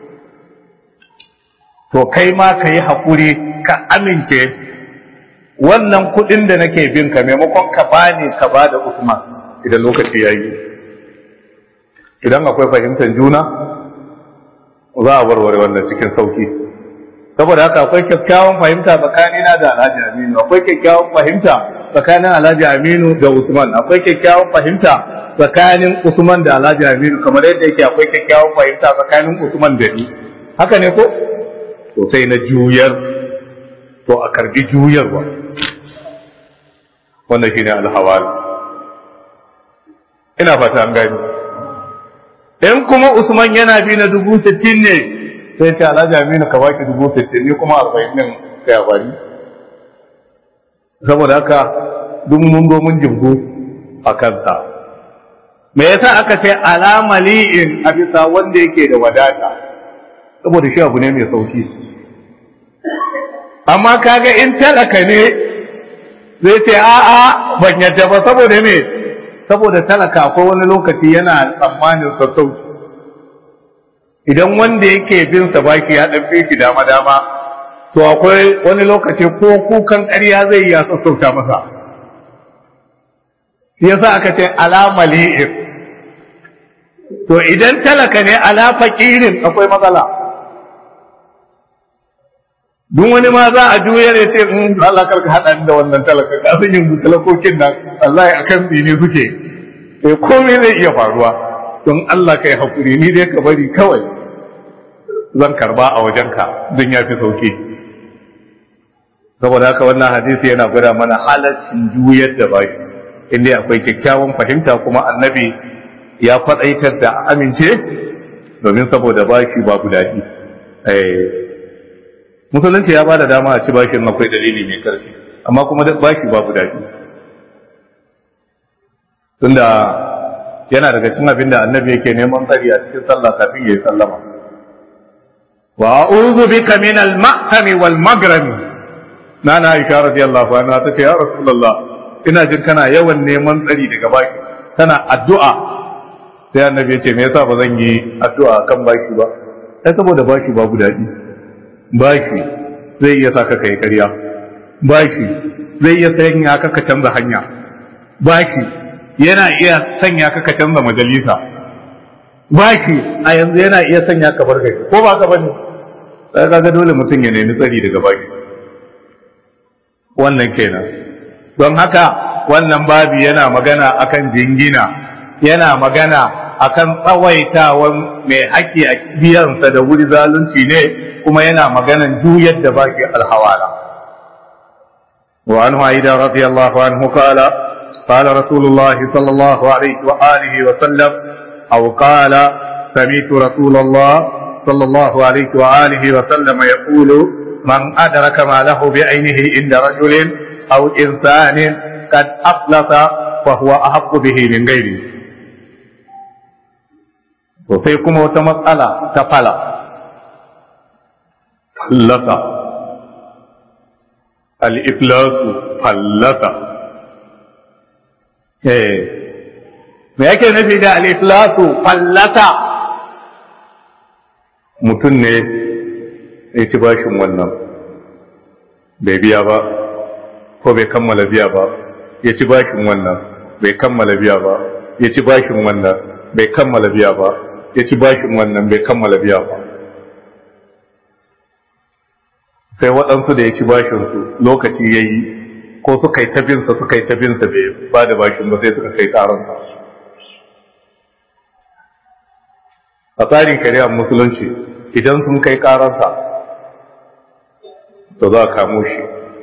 to kai ma ka yi haƙuri ka amince wannan kuɗin da nake bin ka maimakon ka bani ka ba da usman idan lokaci ya yi idan akwai fahimtar juna za a warware wannan cikin sauki saboda haka akwai kyakkyawan fahimta tsakanina da alhaji aminu akwai kyakkyawan fahimta tsakanin alhaji aminu da usman akwai kyakkyawan fahimta tsakanin usman da alhaji aminu kamar yadda yake akwai kyakkyawan fahimta tsakanin usman da ni haka ne ko to sai na juyar to a karbi juyarwa wannan shine alhawal ina fata an gani in kuma usman yana bi na dubu sittin ne sai ce alhaji aminu ka baki dubu sittin ne kuma arba'in din ka ya bari saboda haka duk mun zo mun jibgu a kansa me yasa aka ce alama li'in a bisa wanda yake da wadata saboda shi abu ne mai sauki amma kaga in talaka ne zai ce a'a ban yadda ba saboda me saboda talaka akwai wani lokaci yana tsammanin sassauci idan wanda yake bin sa baki ya dan fi dama dama to akwai wani lokaci ko kukan ƙarya zai ya sassauta masa yasa aka ce alama li'ir to idan talaka ne ala faqirin akwai matsala duk wani ma za a juyar ya ce in Allah karka haɗa da wannan talaka ka san yanzu talakokin nan Allah ya akan ne suke eh komai zai iya faruwa don Allah kai hakuri ni dai ka bari kawai zan karba a wajenka don ya fi sauki saboda haka wannan hadisi yana gwada mana halaccin juyar da baki inda akwai kyakkyawan fahimta kuma annabi ya faɗaitar da amince domin saboda baki babu daɗi musulunci ya bada dama a ci bashin akwai dalili mai karfi amma kuma bashi babu daɗi tunda yana daga cikin abin da annabi yake neman tsari a cikin sallah kafin ya yi sallama wa a'udhu bika min al-ma'tami wal magrami nana aisha radiyallahu anha ta ce ya rasulullah ina jin kana yawan neman tsari daga baki kana addu'a sai annabi ya ce me yasa ba zan yi addu'a kan baki ba sai saboda baki babu daɗi bashi zai iya sa ka kai ƙarya bashi zai iya sanya ka ka canza hanya bashi yana iya sanya ka ka canza majalisa bashi a yanzu yana iya sanya ka bar gari ko ba ka bane sai kaga dole mutum ya nemi tsari daga bashi wannan kenan don haka wannan babi yana magana akan jingina yana magana akan tsawaitawan mai haƙƙi a biyansa da wuri zalunci ne kuma yana maganan juyar da baki alhawala wa anhu aida radiyallahu anhu qala qala rasulullahi sallallahu alaihi wa alihi wa sallam aw qala sami'tu rasulullah sallallahu alaihi wa alihi wa sallam yaqulu man adraka ma lahu bi ainihi inda rajulin aw insanin qad aflata fa huwa ahaqqu bihi min ghairihi to sai kuma wata matsala ta fala fallasa al'iflasu fallasa eh me yake nufi da al'iflasu fallasa mutum ne ya ci bashin wannan bai biya ba ko bai kammala biya ba ya ci bashin wannan bai kammala biya ba ya ci bashin wannan bai kammala biya ba ya ci bashin wannan bai kammala biya ba sai waɗansu da ya ci bashinsu lokaci ya yi ko suka yi tabinsa suka yi tabinsa bai ba da bashin ba sai suka kai tsaronsa a tsarin shari'ar musulunci idan sun kai ƙararsa to za a kamo shi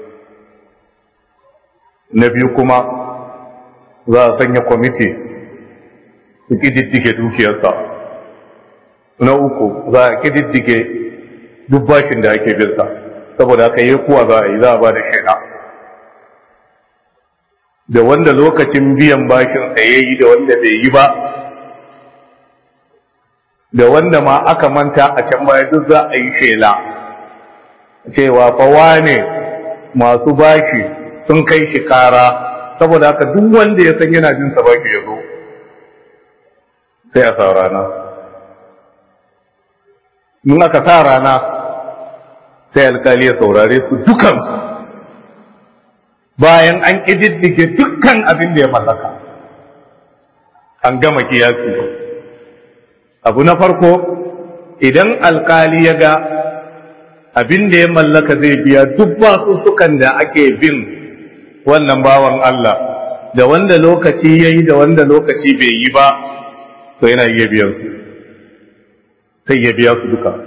na biyu kuma za a sanya kwamiti su ƙididdige dukiyarsa na uku za a ƙididdige duk bashin da ake binsa saboda aka yi kuwa za a yi za a ba da shaida da wanda lokacin biyan bashinsa ya yi da wanda bai yi ba da wanda ma aka manta a can baya duk za a yi shela cewa fawa ne masu bashi sun kai shi kara saboda haka duk wanda ya san yana jin bashi ya zo sai a sa rana in aka sa rana sai alkali ya saurare su dukansu bayan an ƙididdige dukkan abin da ya mallaka an gama kiyasi abu na farko idan alkali ya ga abin da ya mallaka zai biya duk basussukan da ake bin wannan bawan Allah da wanda lokaci ya yi da wanda lokaci bai yi ba to yana iya biyan su sai ya biya su duka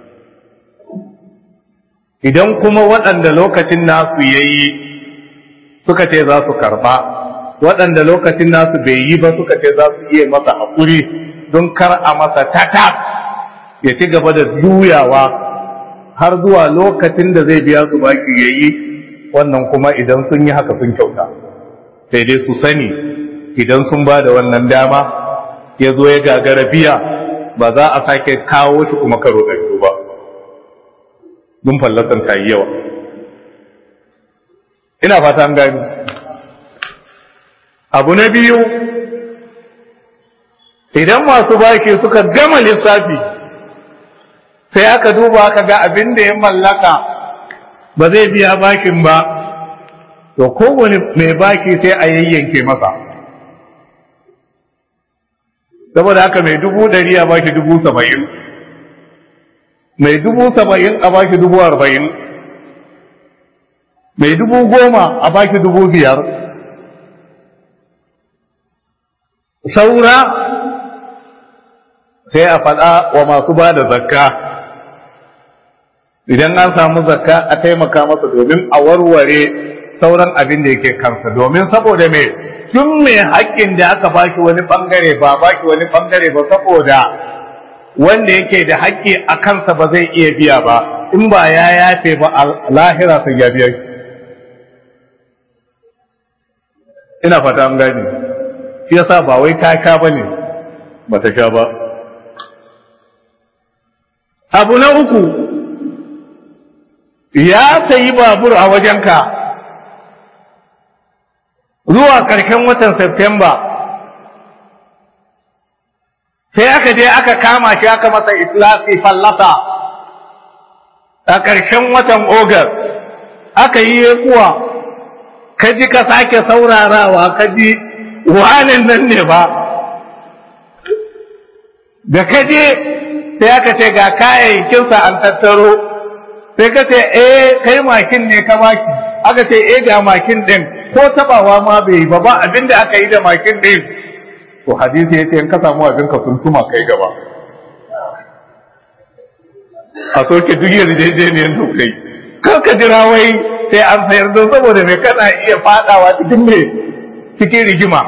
idan kuma waɗanda lokacin nasu ya yi suka ce za su karɓa waɗanda lokacin nasu bai yi ba suka ce za su iya masa haƙuri don kar a masa tata ya ci gaba da juyawa har zuwa lokacin da zai biya su baki ya yi wannan kuma idan sun yi haka sun kyauta sai dai su sani idan sun ba da wannan dama ya zo ya gagara biya ba za a sake kawo shi kuma karo da ba dun fallasan ta yi yawa ina fata an gani abu na biyu idan masu baki suka gama lissafi sai aka duba aka ga abin da ya mallaka ba zai biya bakin ba to kowane mai baki sai a yayyanke masa saboda haka mai dubu ɗari a baki dubu saba'in mai dubu saba'in a baki dubu arba'in mai dubu goma a baki dubu biyar saura sai a faɗa wa masu ba da zakka idan an samu zakka a taimaka masa domin a warware sauran abin da yake kansa domin saboda me tun mai haƙƙin da aka baki wani ɓangare ba baki wani ɓangare ba saboda wanda yake da haƙƙi a kansa ba zai iya biya ba in ba ya yafe ba a lahira sai ya biya ina fata an gani shi yasa ba wai ta sha ba ne ba ta sha ba abu na uku ya sayi babur a wajenka zuwa ƙarshen watan Septemba sai aka je aka kama shi aka masa islasi fallasa a ƙarshen watan Ogar aka yi kuwa ka ji ka sake saurarawa ka ji wanin nan ne ba da ka je sai aka ce ga kayayyakinsa an tattaro sai ka ce eh kai makin ne ka maki aka ce eh ga makin din ko tabawa ma bai ba ba abinda aka yi da makin din to hadisi yace in ka samu abin ka tuntuma kai gaba a soke duk yarjejeniyar da kai kar ka jira wai sai an sayar don saboda mai kana iya fadawa cikin mai cikin rigima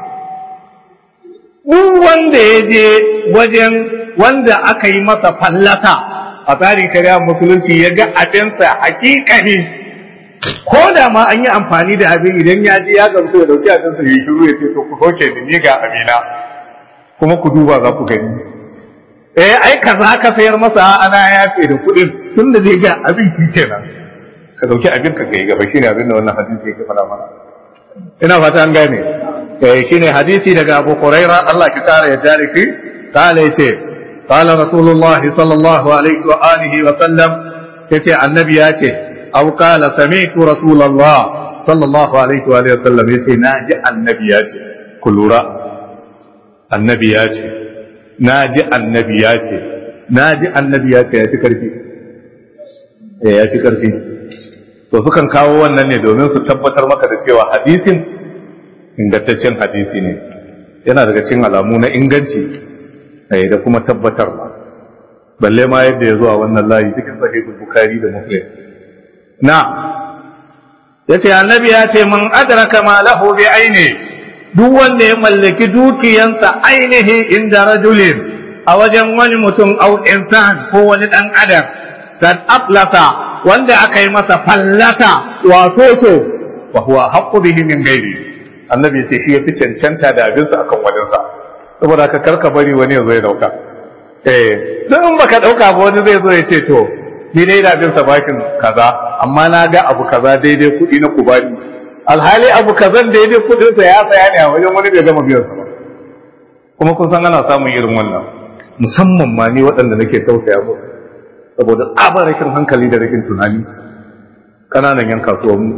duk wanda ya je wajen wanda aka yi masa fallata a tsarin shari'a musulunci ya ga abinsa hakikani ko da ma an yi amfani da abin idan ya ji ya gamsu ya dauki abinsa ya shiru ya ce to ku soke ni ni ga abina kuma ku duba za ku gani eh ai kaza ka sayar masa ana yafe da kuɗin tun da zai ga abin ki kenan ka dauki abin ka kai gaba shine abin da wannan hadisi yake faɗa mana ina fata an gane eh shine hadisi daga Abu Hurairah Allah ki kare ya tariki kale yace qala rasulullahi sallallahu alaihi wa alihi wa sallam yace annabi ya ce aw qala sami'tu rasulullah sallallahu alaihi wa alihi wa sallam yace naji annabi ya ce ku lura annabi ya ce naji annabi ya ce naji annabi ya ce ya fi karfi eh ya fi karfi to sukan kawo wannan ne domin su tabbatar maka da cewa hadisin ingantaccen hadisi ne yana daga cikin alamu na inganci da kuma tabbatarwa balle ma yadda ya zuwa wannan layi cikin sahihul bukhari da muslim na yace annabi ya ce man adraka ma lahu bi aini duk wanda ya mallaki dukiyansa ainihi inda rajulin a wajen wani mutum au insan ko wani dan adam kad aflata wanda aka yi masa fallata wato to wa huwa haqqu bihi min ghairi annabi ya ce shi ya fi cancanta da abinsa akan wajensa saboda ka karka bari wani ya zo ya dauka eh don in baka dauka ba wani zai zo ya ce to ni dai da abinsa bakin kaza amma na ga abu kaza daidai kuɗi na kubani alhali abu kazan daidai kuɗinsa ya tsaya ne a wajen wani bai gama biyan sa ba kuma kun san ana samun irin wannan musamman ma ni waɗanda nake tausaya musu saboda tsabar rashin hankali da rashin tunani ƙananan yan kasuwanmu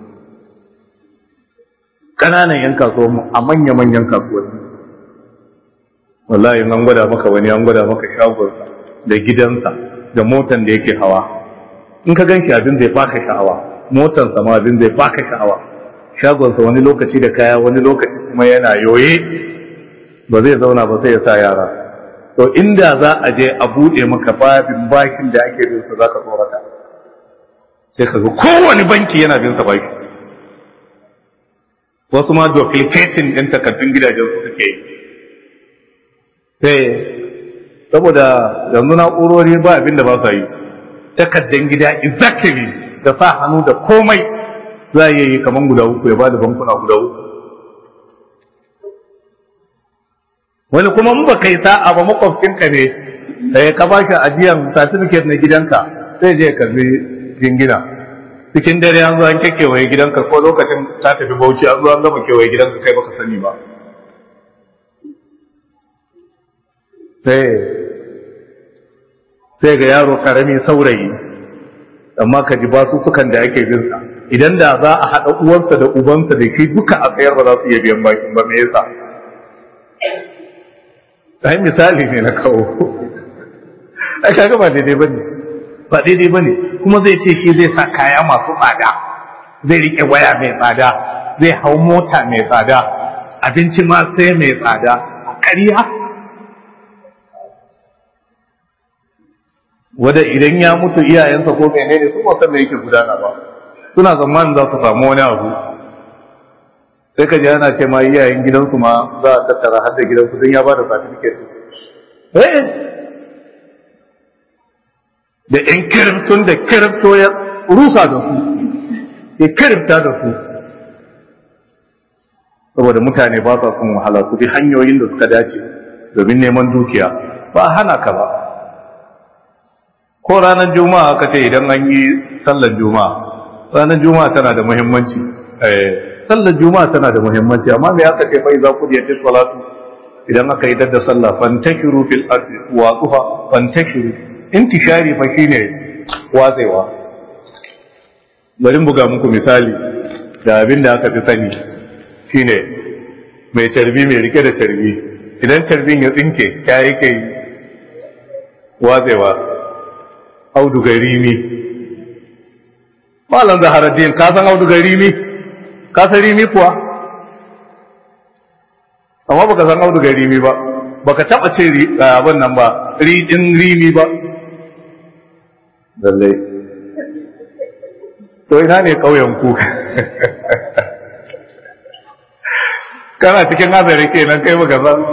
ƙananan yan kasuwanmu a manya-manyan kasuwanni wallahi an gwada maka wani an gwada maka shagonsa da gidansa da motan da yake hawa in ka ganshi abin zai baka sha'awa motansa ma abin zai baka sha'awa shagonsa wani lokaci da kaya wani lokaci kuma yana yoye ba zai zauna ba sai ya sa yara to inda za a je a buɗe maka babin bakin da ake bin sa zaka tsorata sai ka ga kowane banki yana bin sa baki wasu ma duplicating ɗin takardun gidajen su suke yi sai saboda yanzu na'urori ba abin da ba su yi takardun gida exactly da sa hannu da komai za a yi kamar guda uku ya ba da bankuna guda uku wani kuma in ba kai sa'a ba makwabcinka ne sai ka ba shi ajiyan certificate na gidanka sai je ya karbi jingina cikin dare an zo an kekewaye gidanka ko lokacin ta tafi bauchi an zo an gama kewaye gidanka kai baka sani ba sai sai ga yaro karami saurayi amma ka ji basu sukan da ake bin sa idan da za a haɗa uwarsa da ubansa da shi duka a tsayar ba za su iya biyan bakin ba me yasa ai misali ne na kawo ai kaga ba daidai bane ba daidai bane kuma zai ce shi zai sa kaya masu tsada zai rike waya mai tsada zai hau mota mai tsada abinci ma sai mai tsada a ƙarya wanda idan ya mutu iyayensa ko menene su ba san me yake gudana ba suna zamanin za su samu wani abu sai ka ji ana ce ma iyayen gidansu ma za a tattara har da gidansu don ya ba da certificate eh da ‘yan kirifton da kirifto ya rusa da su, ya kirifta da su, saboda mutane ba sa son wahala su bi hanyoyin da suka dace domin neman dukiya ba hana ka ba. Ko ranar Juma'a aka ce idan an yi sallar Juma'a, ranar Juma'a tana da muhimmanci. Sallar Juma'a tana da muhimmanci, amma me aka ce fa za ku ce salatu idan aka yi dadda sallah fantashiru fil ardi wa tuha fantashiru intishari fa shine watsewa bari buga muku misali da abin da aka fi sani shine mai carbi mai rike da carbi idan carbin ya tsinke ya yake watsewa auduga rimi malam zaharaddin ka san auduga rimi ka san rimi kuwa amma baka san auduga rimi ba baka taba ce abin nan ba ridin rimi ba lallai to ina ne ƙauyen ku kana cikin hazari kenan kai baka san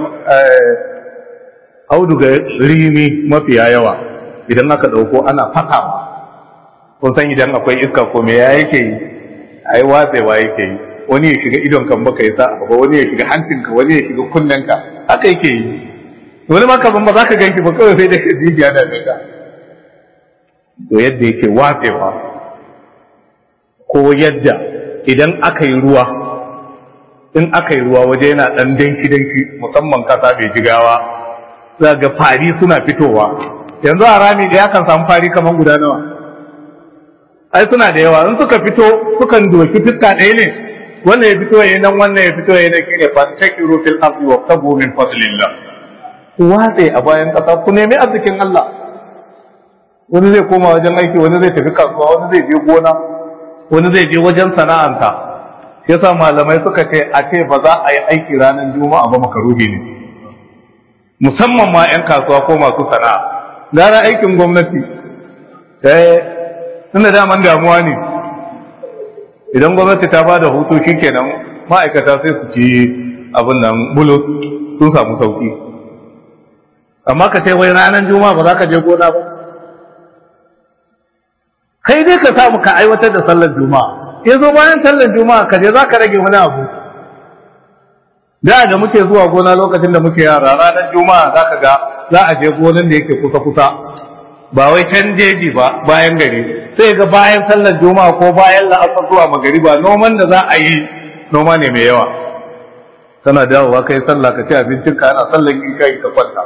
auduga rimi mafiya yawa idan aka ɗauko ana fasawa kun san idan akwai iska ko me ya yake yi ai watsewa yake yi wani ya shiga idon kan baka yi sa'a ba wani ya shiga hancinka wani ya shiga kunnenka haka yake yi wani ma ka ba za ka ganki ba kawai sai da ka jijiya da ka to yadda yake watsewa ko yadda idan aka yi ruwa in aka yi ruwa waje yana ɗan danki danki musamman kasa mai jigawa za ga fari suna fitowa yanzu a rami da yakan samu fari kamar guda nawa ai suna da yawa in suka fito sukan doki fiska ɗaya ne wannan ya fito yayin nan wannan ya fito yayin nan shine fantakiru fil ardi wa tabu min fadlillah ku watse a bayan ƙasa ku nemi arzikin Allah wani zai koma wajen aiki wani zai tafi kasuwa wani zai je gona wani zai je wajen sana'anta shi yasa malamai suka ce a ce ba za a yi aiki ranar juma'a ba makaruhi ne musamman ma 'yan kasuwa ko masu sana'a gara aikin gwamnati eh tunda daman damuwa ne idan gwamnati ta ba da hutu shikenan ma'aikata sai su ci abin nan bulus sun samu sauki amma ka ce wai ranar juma'a ba za ka je gona ba kai dai ka samu ka aiwatar da sallar juma'a ya zo bayan sallar juma'a ka je za ka rage wani abu da da muke zuwa gona lokacin da muke yara ranar juma'a za ka ga za a je gonan da yake kusa-kusa ba wai can jeji ba bayan gari sai ga bayan sallar juma'a ko bayan la'asar zuwa magari ba noman da za a yi noma ne mai yawa kana dawowa kai sallah ka ci abincin ka ana sallar isha ka kwanta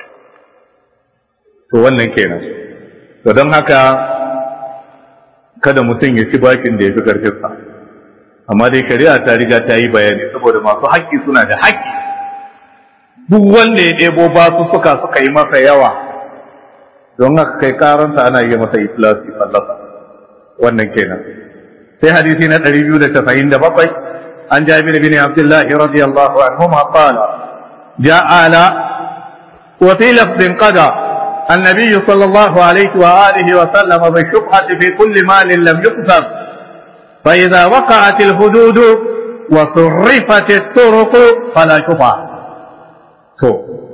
to wannan kenan to don haka kada mutum ya ci bakin da ya fi karfinsa amma dai shari'a ta riga ta yi bayani saboda masu haƙƙi suna da haƙƙi duk wanda ya ɗebo basu suka suka yi masa yawa don haka kai karanta ana yi masa iflasi fallasa wannan kenan sai hadisi na 297 an jabir bin abdullah radiyallahu anhu ma qala ja'ala wa fi lafdin qada النبي صلى الله عليه وآله وسلم بالشبهة في كل مال لم يقسم فإذا وقعت الحدود وصرفت الطرق فلا شبهة to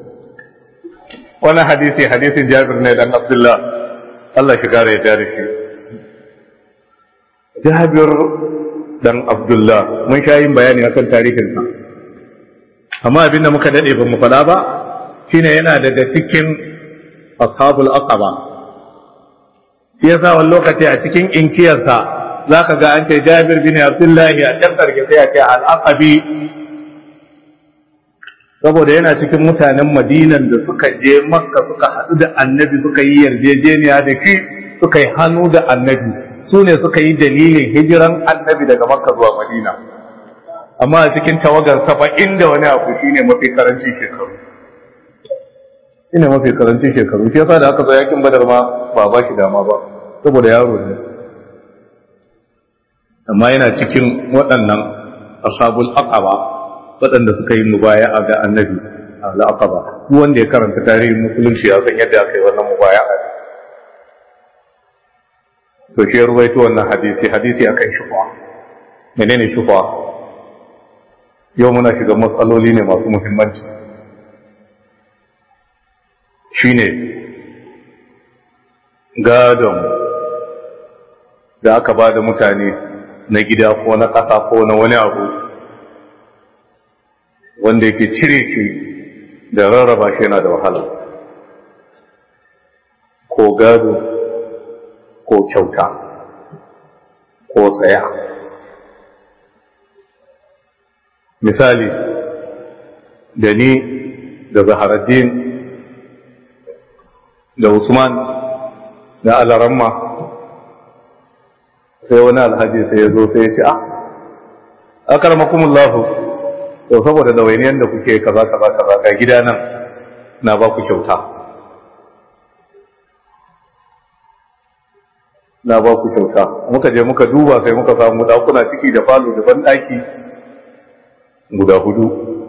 wani hadisi hadisin jabir ne dan abdullah Allah shi kare ya da shi jabir dan abdullah mun sha yin bayani akan tarihinsa amma abinda muka dade ba mu fada ba shine yana daga cikin ashabul aqaba shi yasa wani lokaci a cikin inkiyarsa zaka ga an ce jabir bin abdullah a can karke sai a ce al-aqabi saboda yana cikin mutanen madinan da suka je makka suka haɗu da annabi suka yi yarjejeniya da shi suka yi hannu da annabi su ne suka yi dalilin hijiran annabi daga makka zuwa madina amma a cikin tawagar saba'in da wani abu shi ne mafi karancin shekaru shi ne mafi karancin shekaru shi yasa da aka zo yakin badar ma ba ba shi dama ba saboda yaro ne amma yana cikin waɗannan ashabul aqaba waɗanda suka yi mubaya a ga annabi a al'aqaba duk wanda ya karanta tarihin musulunci ya san yadda aka yi wannan mubaya a to shi ruwaito wannan hadisi hadisi akan shufa menene shufa yau muna shiga matsaloli ne masu muhimmanci shine gadon da aka ba da mutane na gida ko na ƙasa ko na wani abu wanda yake cire shi da rarraba shi yana da wahala ko gado ko kyauta ko tsaya misali da ni da zaharaddin da usman da alaramma sai wani alhaji sai ya zo sai ya ce a akarmakumullahu to saboda dawainiyar da kuke kaza kaza kaza ga gida nan na ba ku kyauta na ba ku kyauta muka je muka duba sai muka samu dakuna ciki da falo da banɗaki guda hudu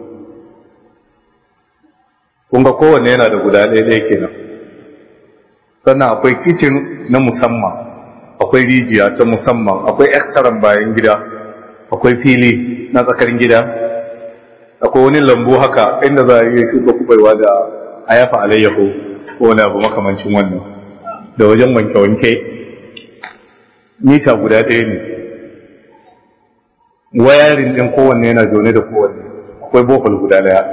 kun ga kowanne yana da guda ɗaya ɗaya kenan sannan akwai kicin na musamman akwai rijiya ta musamman akwai ektaran bayan gida akwai fili na tsakar gida akwai wani lambu haka inda za a iya shuka kubaiwa da ayafa alayyahu ko wani abu makamancin wannan da wajen wanke-wanke mita guda ɗaya ne wayarin ɗin kowanne yana zaune da kowanne akwai bohol guda ɗaya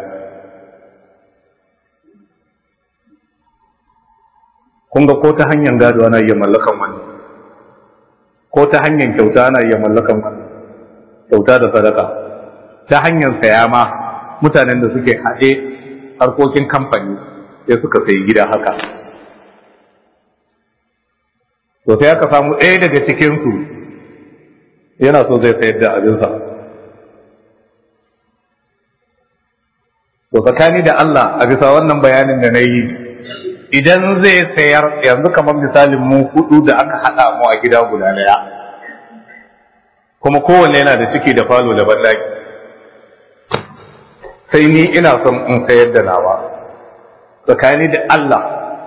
kun ga ko ta hanyar gado ana iya mallakan wannan ko ta hanyar kyauta ana iya mallakan wannan kyauta da sadaka ta hanyar saya ma mutanen da suke haɗe harkokin kamfani sai suka sayi gida haka to sai aka samu ɗaya daga cikinsu yana so zai sayar da abinsa to tsakani da Allah a bisa wannan bayanin da na yi idan zai sayar yanzu kamar misalin mu hudu da aka haɗa mu a gida guda ɗaya kuma kowanne yana da ciki da falo da bandaki sai ni ina son in sayar da nawa tsakani da Allah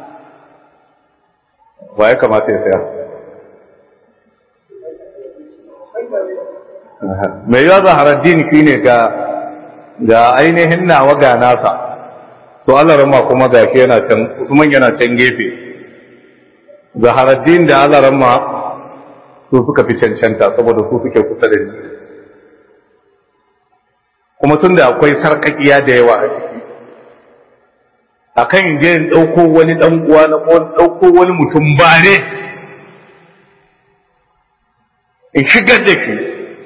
wa ya kamata ya sayar mai yawa zaharaddin shi ne ga ga ainihin nawa ga nasa to Allah rama kuma ga shi yana can Usman yana can gefe zaharaddin da Allah rama su suka fi cancanta saboda su suke kusa da ni kuma tun da akwai sarkakiya da yawa a ciki akan je in ɗauko wani ɗan uwa na ko ɗauko wani mutum ba ne in shigar da shi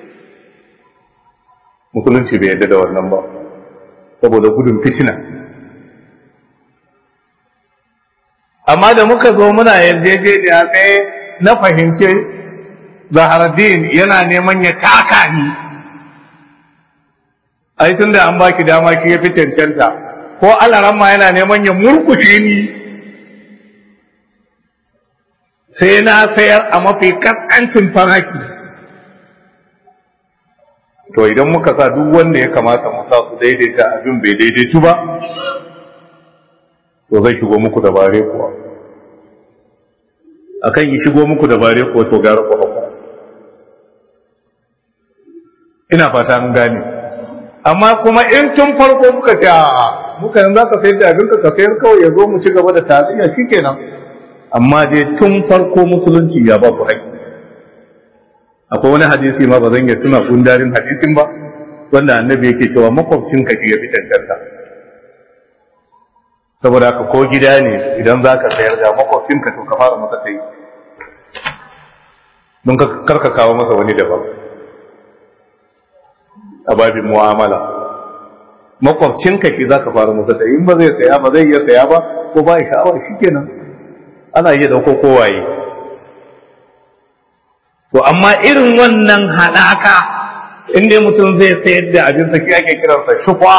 musulunci bai yadda da wannan ba saboda gudun fitina amma da muka zo muna yarjejeniya sai na fahimce zaharaddin yana neman ya taka ni ai tun da an baki dama ki ya fi cancanta ko alaramma yana neman ya murkushe ni sai na sayar a mafi kaskancin faraki to idan muka sa duk wanda ya kamata mu sa su daidaita abin bai daidaitu ba to zai shigo muku da bare kuwa akan yi shigo muku da bare kuwa to gara ku hauka ina fata an gane amma kuma in tun farko muka ce a muka yanzu ka sayar da abin ka sayar kawai ya zo mu ci gaba da taziya shikenan amma dai tun farko musulunci ya ba ku haƙƙi akwai wani hadisi ma ba zan iya tuna gundarin hadisin ba wanda annabi yake cewa makwabcin ka ya fi cancanta saboda haka ko gida ne idan za ka sayar da makwabcin ka to ka fara masa ta yi don karka kawo masa wani daban a babin mu'amala makwabcinka ki za ka fara masa ta in ba zai saya ba zai iya saya ba ko ba ya sha'awa shi kenan ana iya dauko kowaye to amma irin wannan haɗaka inda mutum zai sayar da abin sa ake kiransa shufa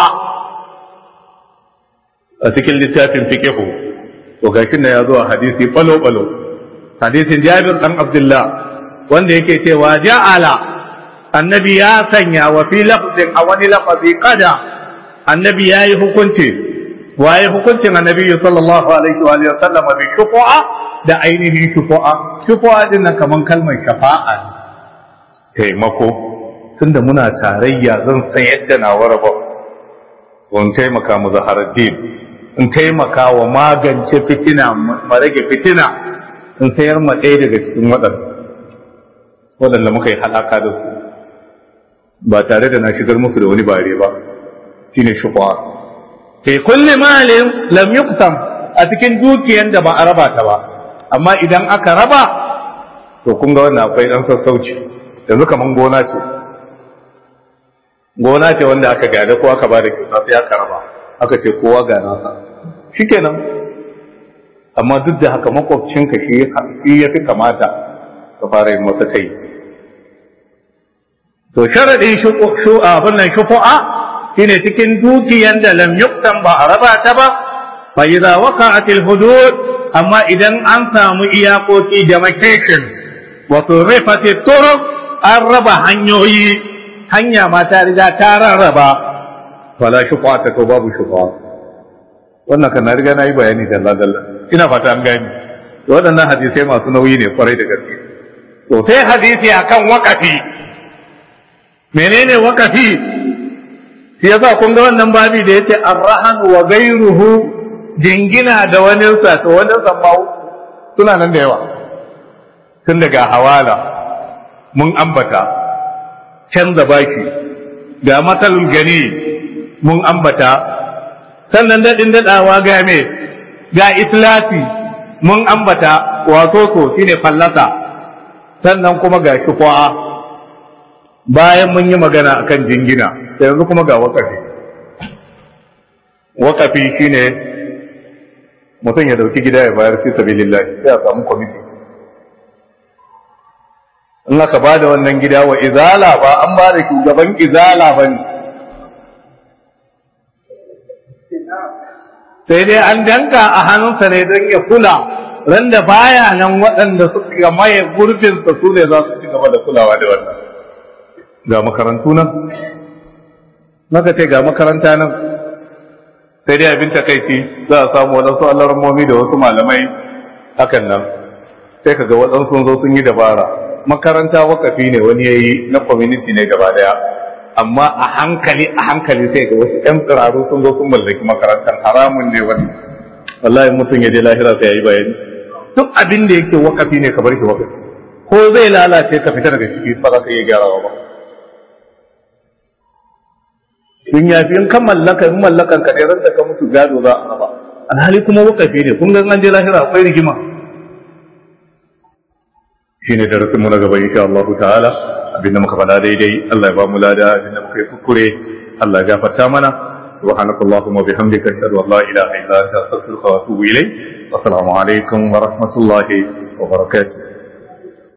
a cikin littafin fikihu to gashin na ya zo a hadisi balo balo hadisin jabir dan abdullah wanda yake cewa ja'ala annabi ya sanya wa fi lafzin a wani lafazi kada annabi ya yi hukunci waye hukuncin annabi sallallahu alaihi wa alihi sallama bi shufa'a da ainihin shufa'a shufa'a din nan kaman kalmar shafa'a taimako tunda muna tarayya zan san yadda na waraba wani taimaka mu zaharaddin in taimaka wa magance fitina ma rage fitina in sayar ma ɗaya daga cikin waɗanda waɗanda muka yi haɗaka da su ba tare da na shigar musu da wani bare ba shine shufa ke kulli malin lam yuqsam a cikin dukiyan da ba a raba ta ba amma idan aka raba to kun ga wannan akwai dan sassauci yanzu kaman gona ce gona ce wanda aka gada ko aka ba da kyauta sai aka raba aka ce kowa ga nasa shikenan amma duk da haka makwabcinka shi ya fi kamata ka fara yin masa ta yi to sharadin abin nan shufu'a shine cikin dukiyan da lam yuktan ba a raba ta ba fa idza waqa'atil hudud amma idan an samu iyakoki demarcation wa surifati turuq an raba hanyoyi hanya ma ta riga ta rarraba wala shufu'a ta to babu shufu'a wannan kan na riga na yi bayani dalla dalla ina fata an gani waɗannan hadisai masu nauyi ne kwarai da gaske to sai hadisi akan wakafi menene wakafi shi yasa kun ga wannan babi da yace arrahan wa ghayruhu jingina da wani sa to wani samma suna nan da yawa tun daga hawala mun ambata canza baki ga matsalul gani mun ambata sannan daɗin daɗawa ga me ga islafi mun ambata wato so shine fallasa sannan kuma ga shufa'a bayan mun yi magana akan jingina yanzu kuma ga wakafi wakafi shine mutum ya dauki gida ya bayar fi sabilillah sai a samu kwamiti in aka ba da wannan gida wa izala ba an ba da shugaban izala ba ne sai dai an danka a hannunsa ne don ya kula ran da baya nan waɗanda suka maye gurbinsa su ne za su ci gaba da kulawa da wannan ga makarantu nan maka ce ga makaranta nan sai dai abin takaici za a samu waɗansu alarmomi da wasu malamai hakan nan sai ka ga waɗansu zo sun yi dabara makaranta wakafi ne wani ya yi na community ne gaba daya amma a hankali a hankali sai ga wasu ƴan tsiraru sun zo sun mallaki makarantar haramun ne wani wallahi mutum ya je lahira sai ya yi bayani duk abin da yake wakafi ne ka bar shi wakafi ko zai lalace ka fita daga ciki ba za ka iya gyarawa ba in ya fi in kan mallaka in mallakan ka ne ran da ka mutu gado za a raba alhali kuma wakafi ne kun ga an je lahira akwai rigima shine darasin mu na gaba insha Allah ta'ala abinda muka faɗa daidai Allah ya ba mu lada abinda muka yi kuskure Allah ya gafarta mana سبحانك اللهم وبحمدك اشهد ان لا اله الا انت استغفرك واتوب اليك والسلام عليكم ورحمه الله وبركاته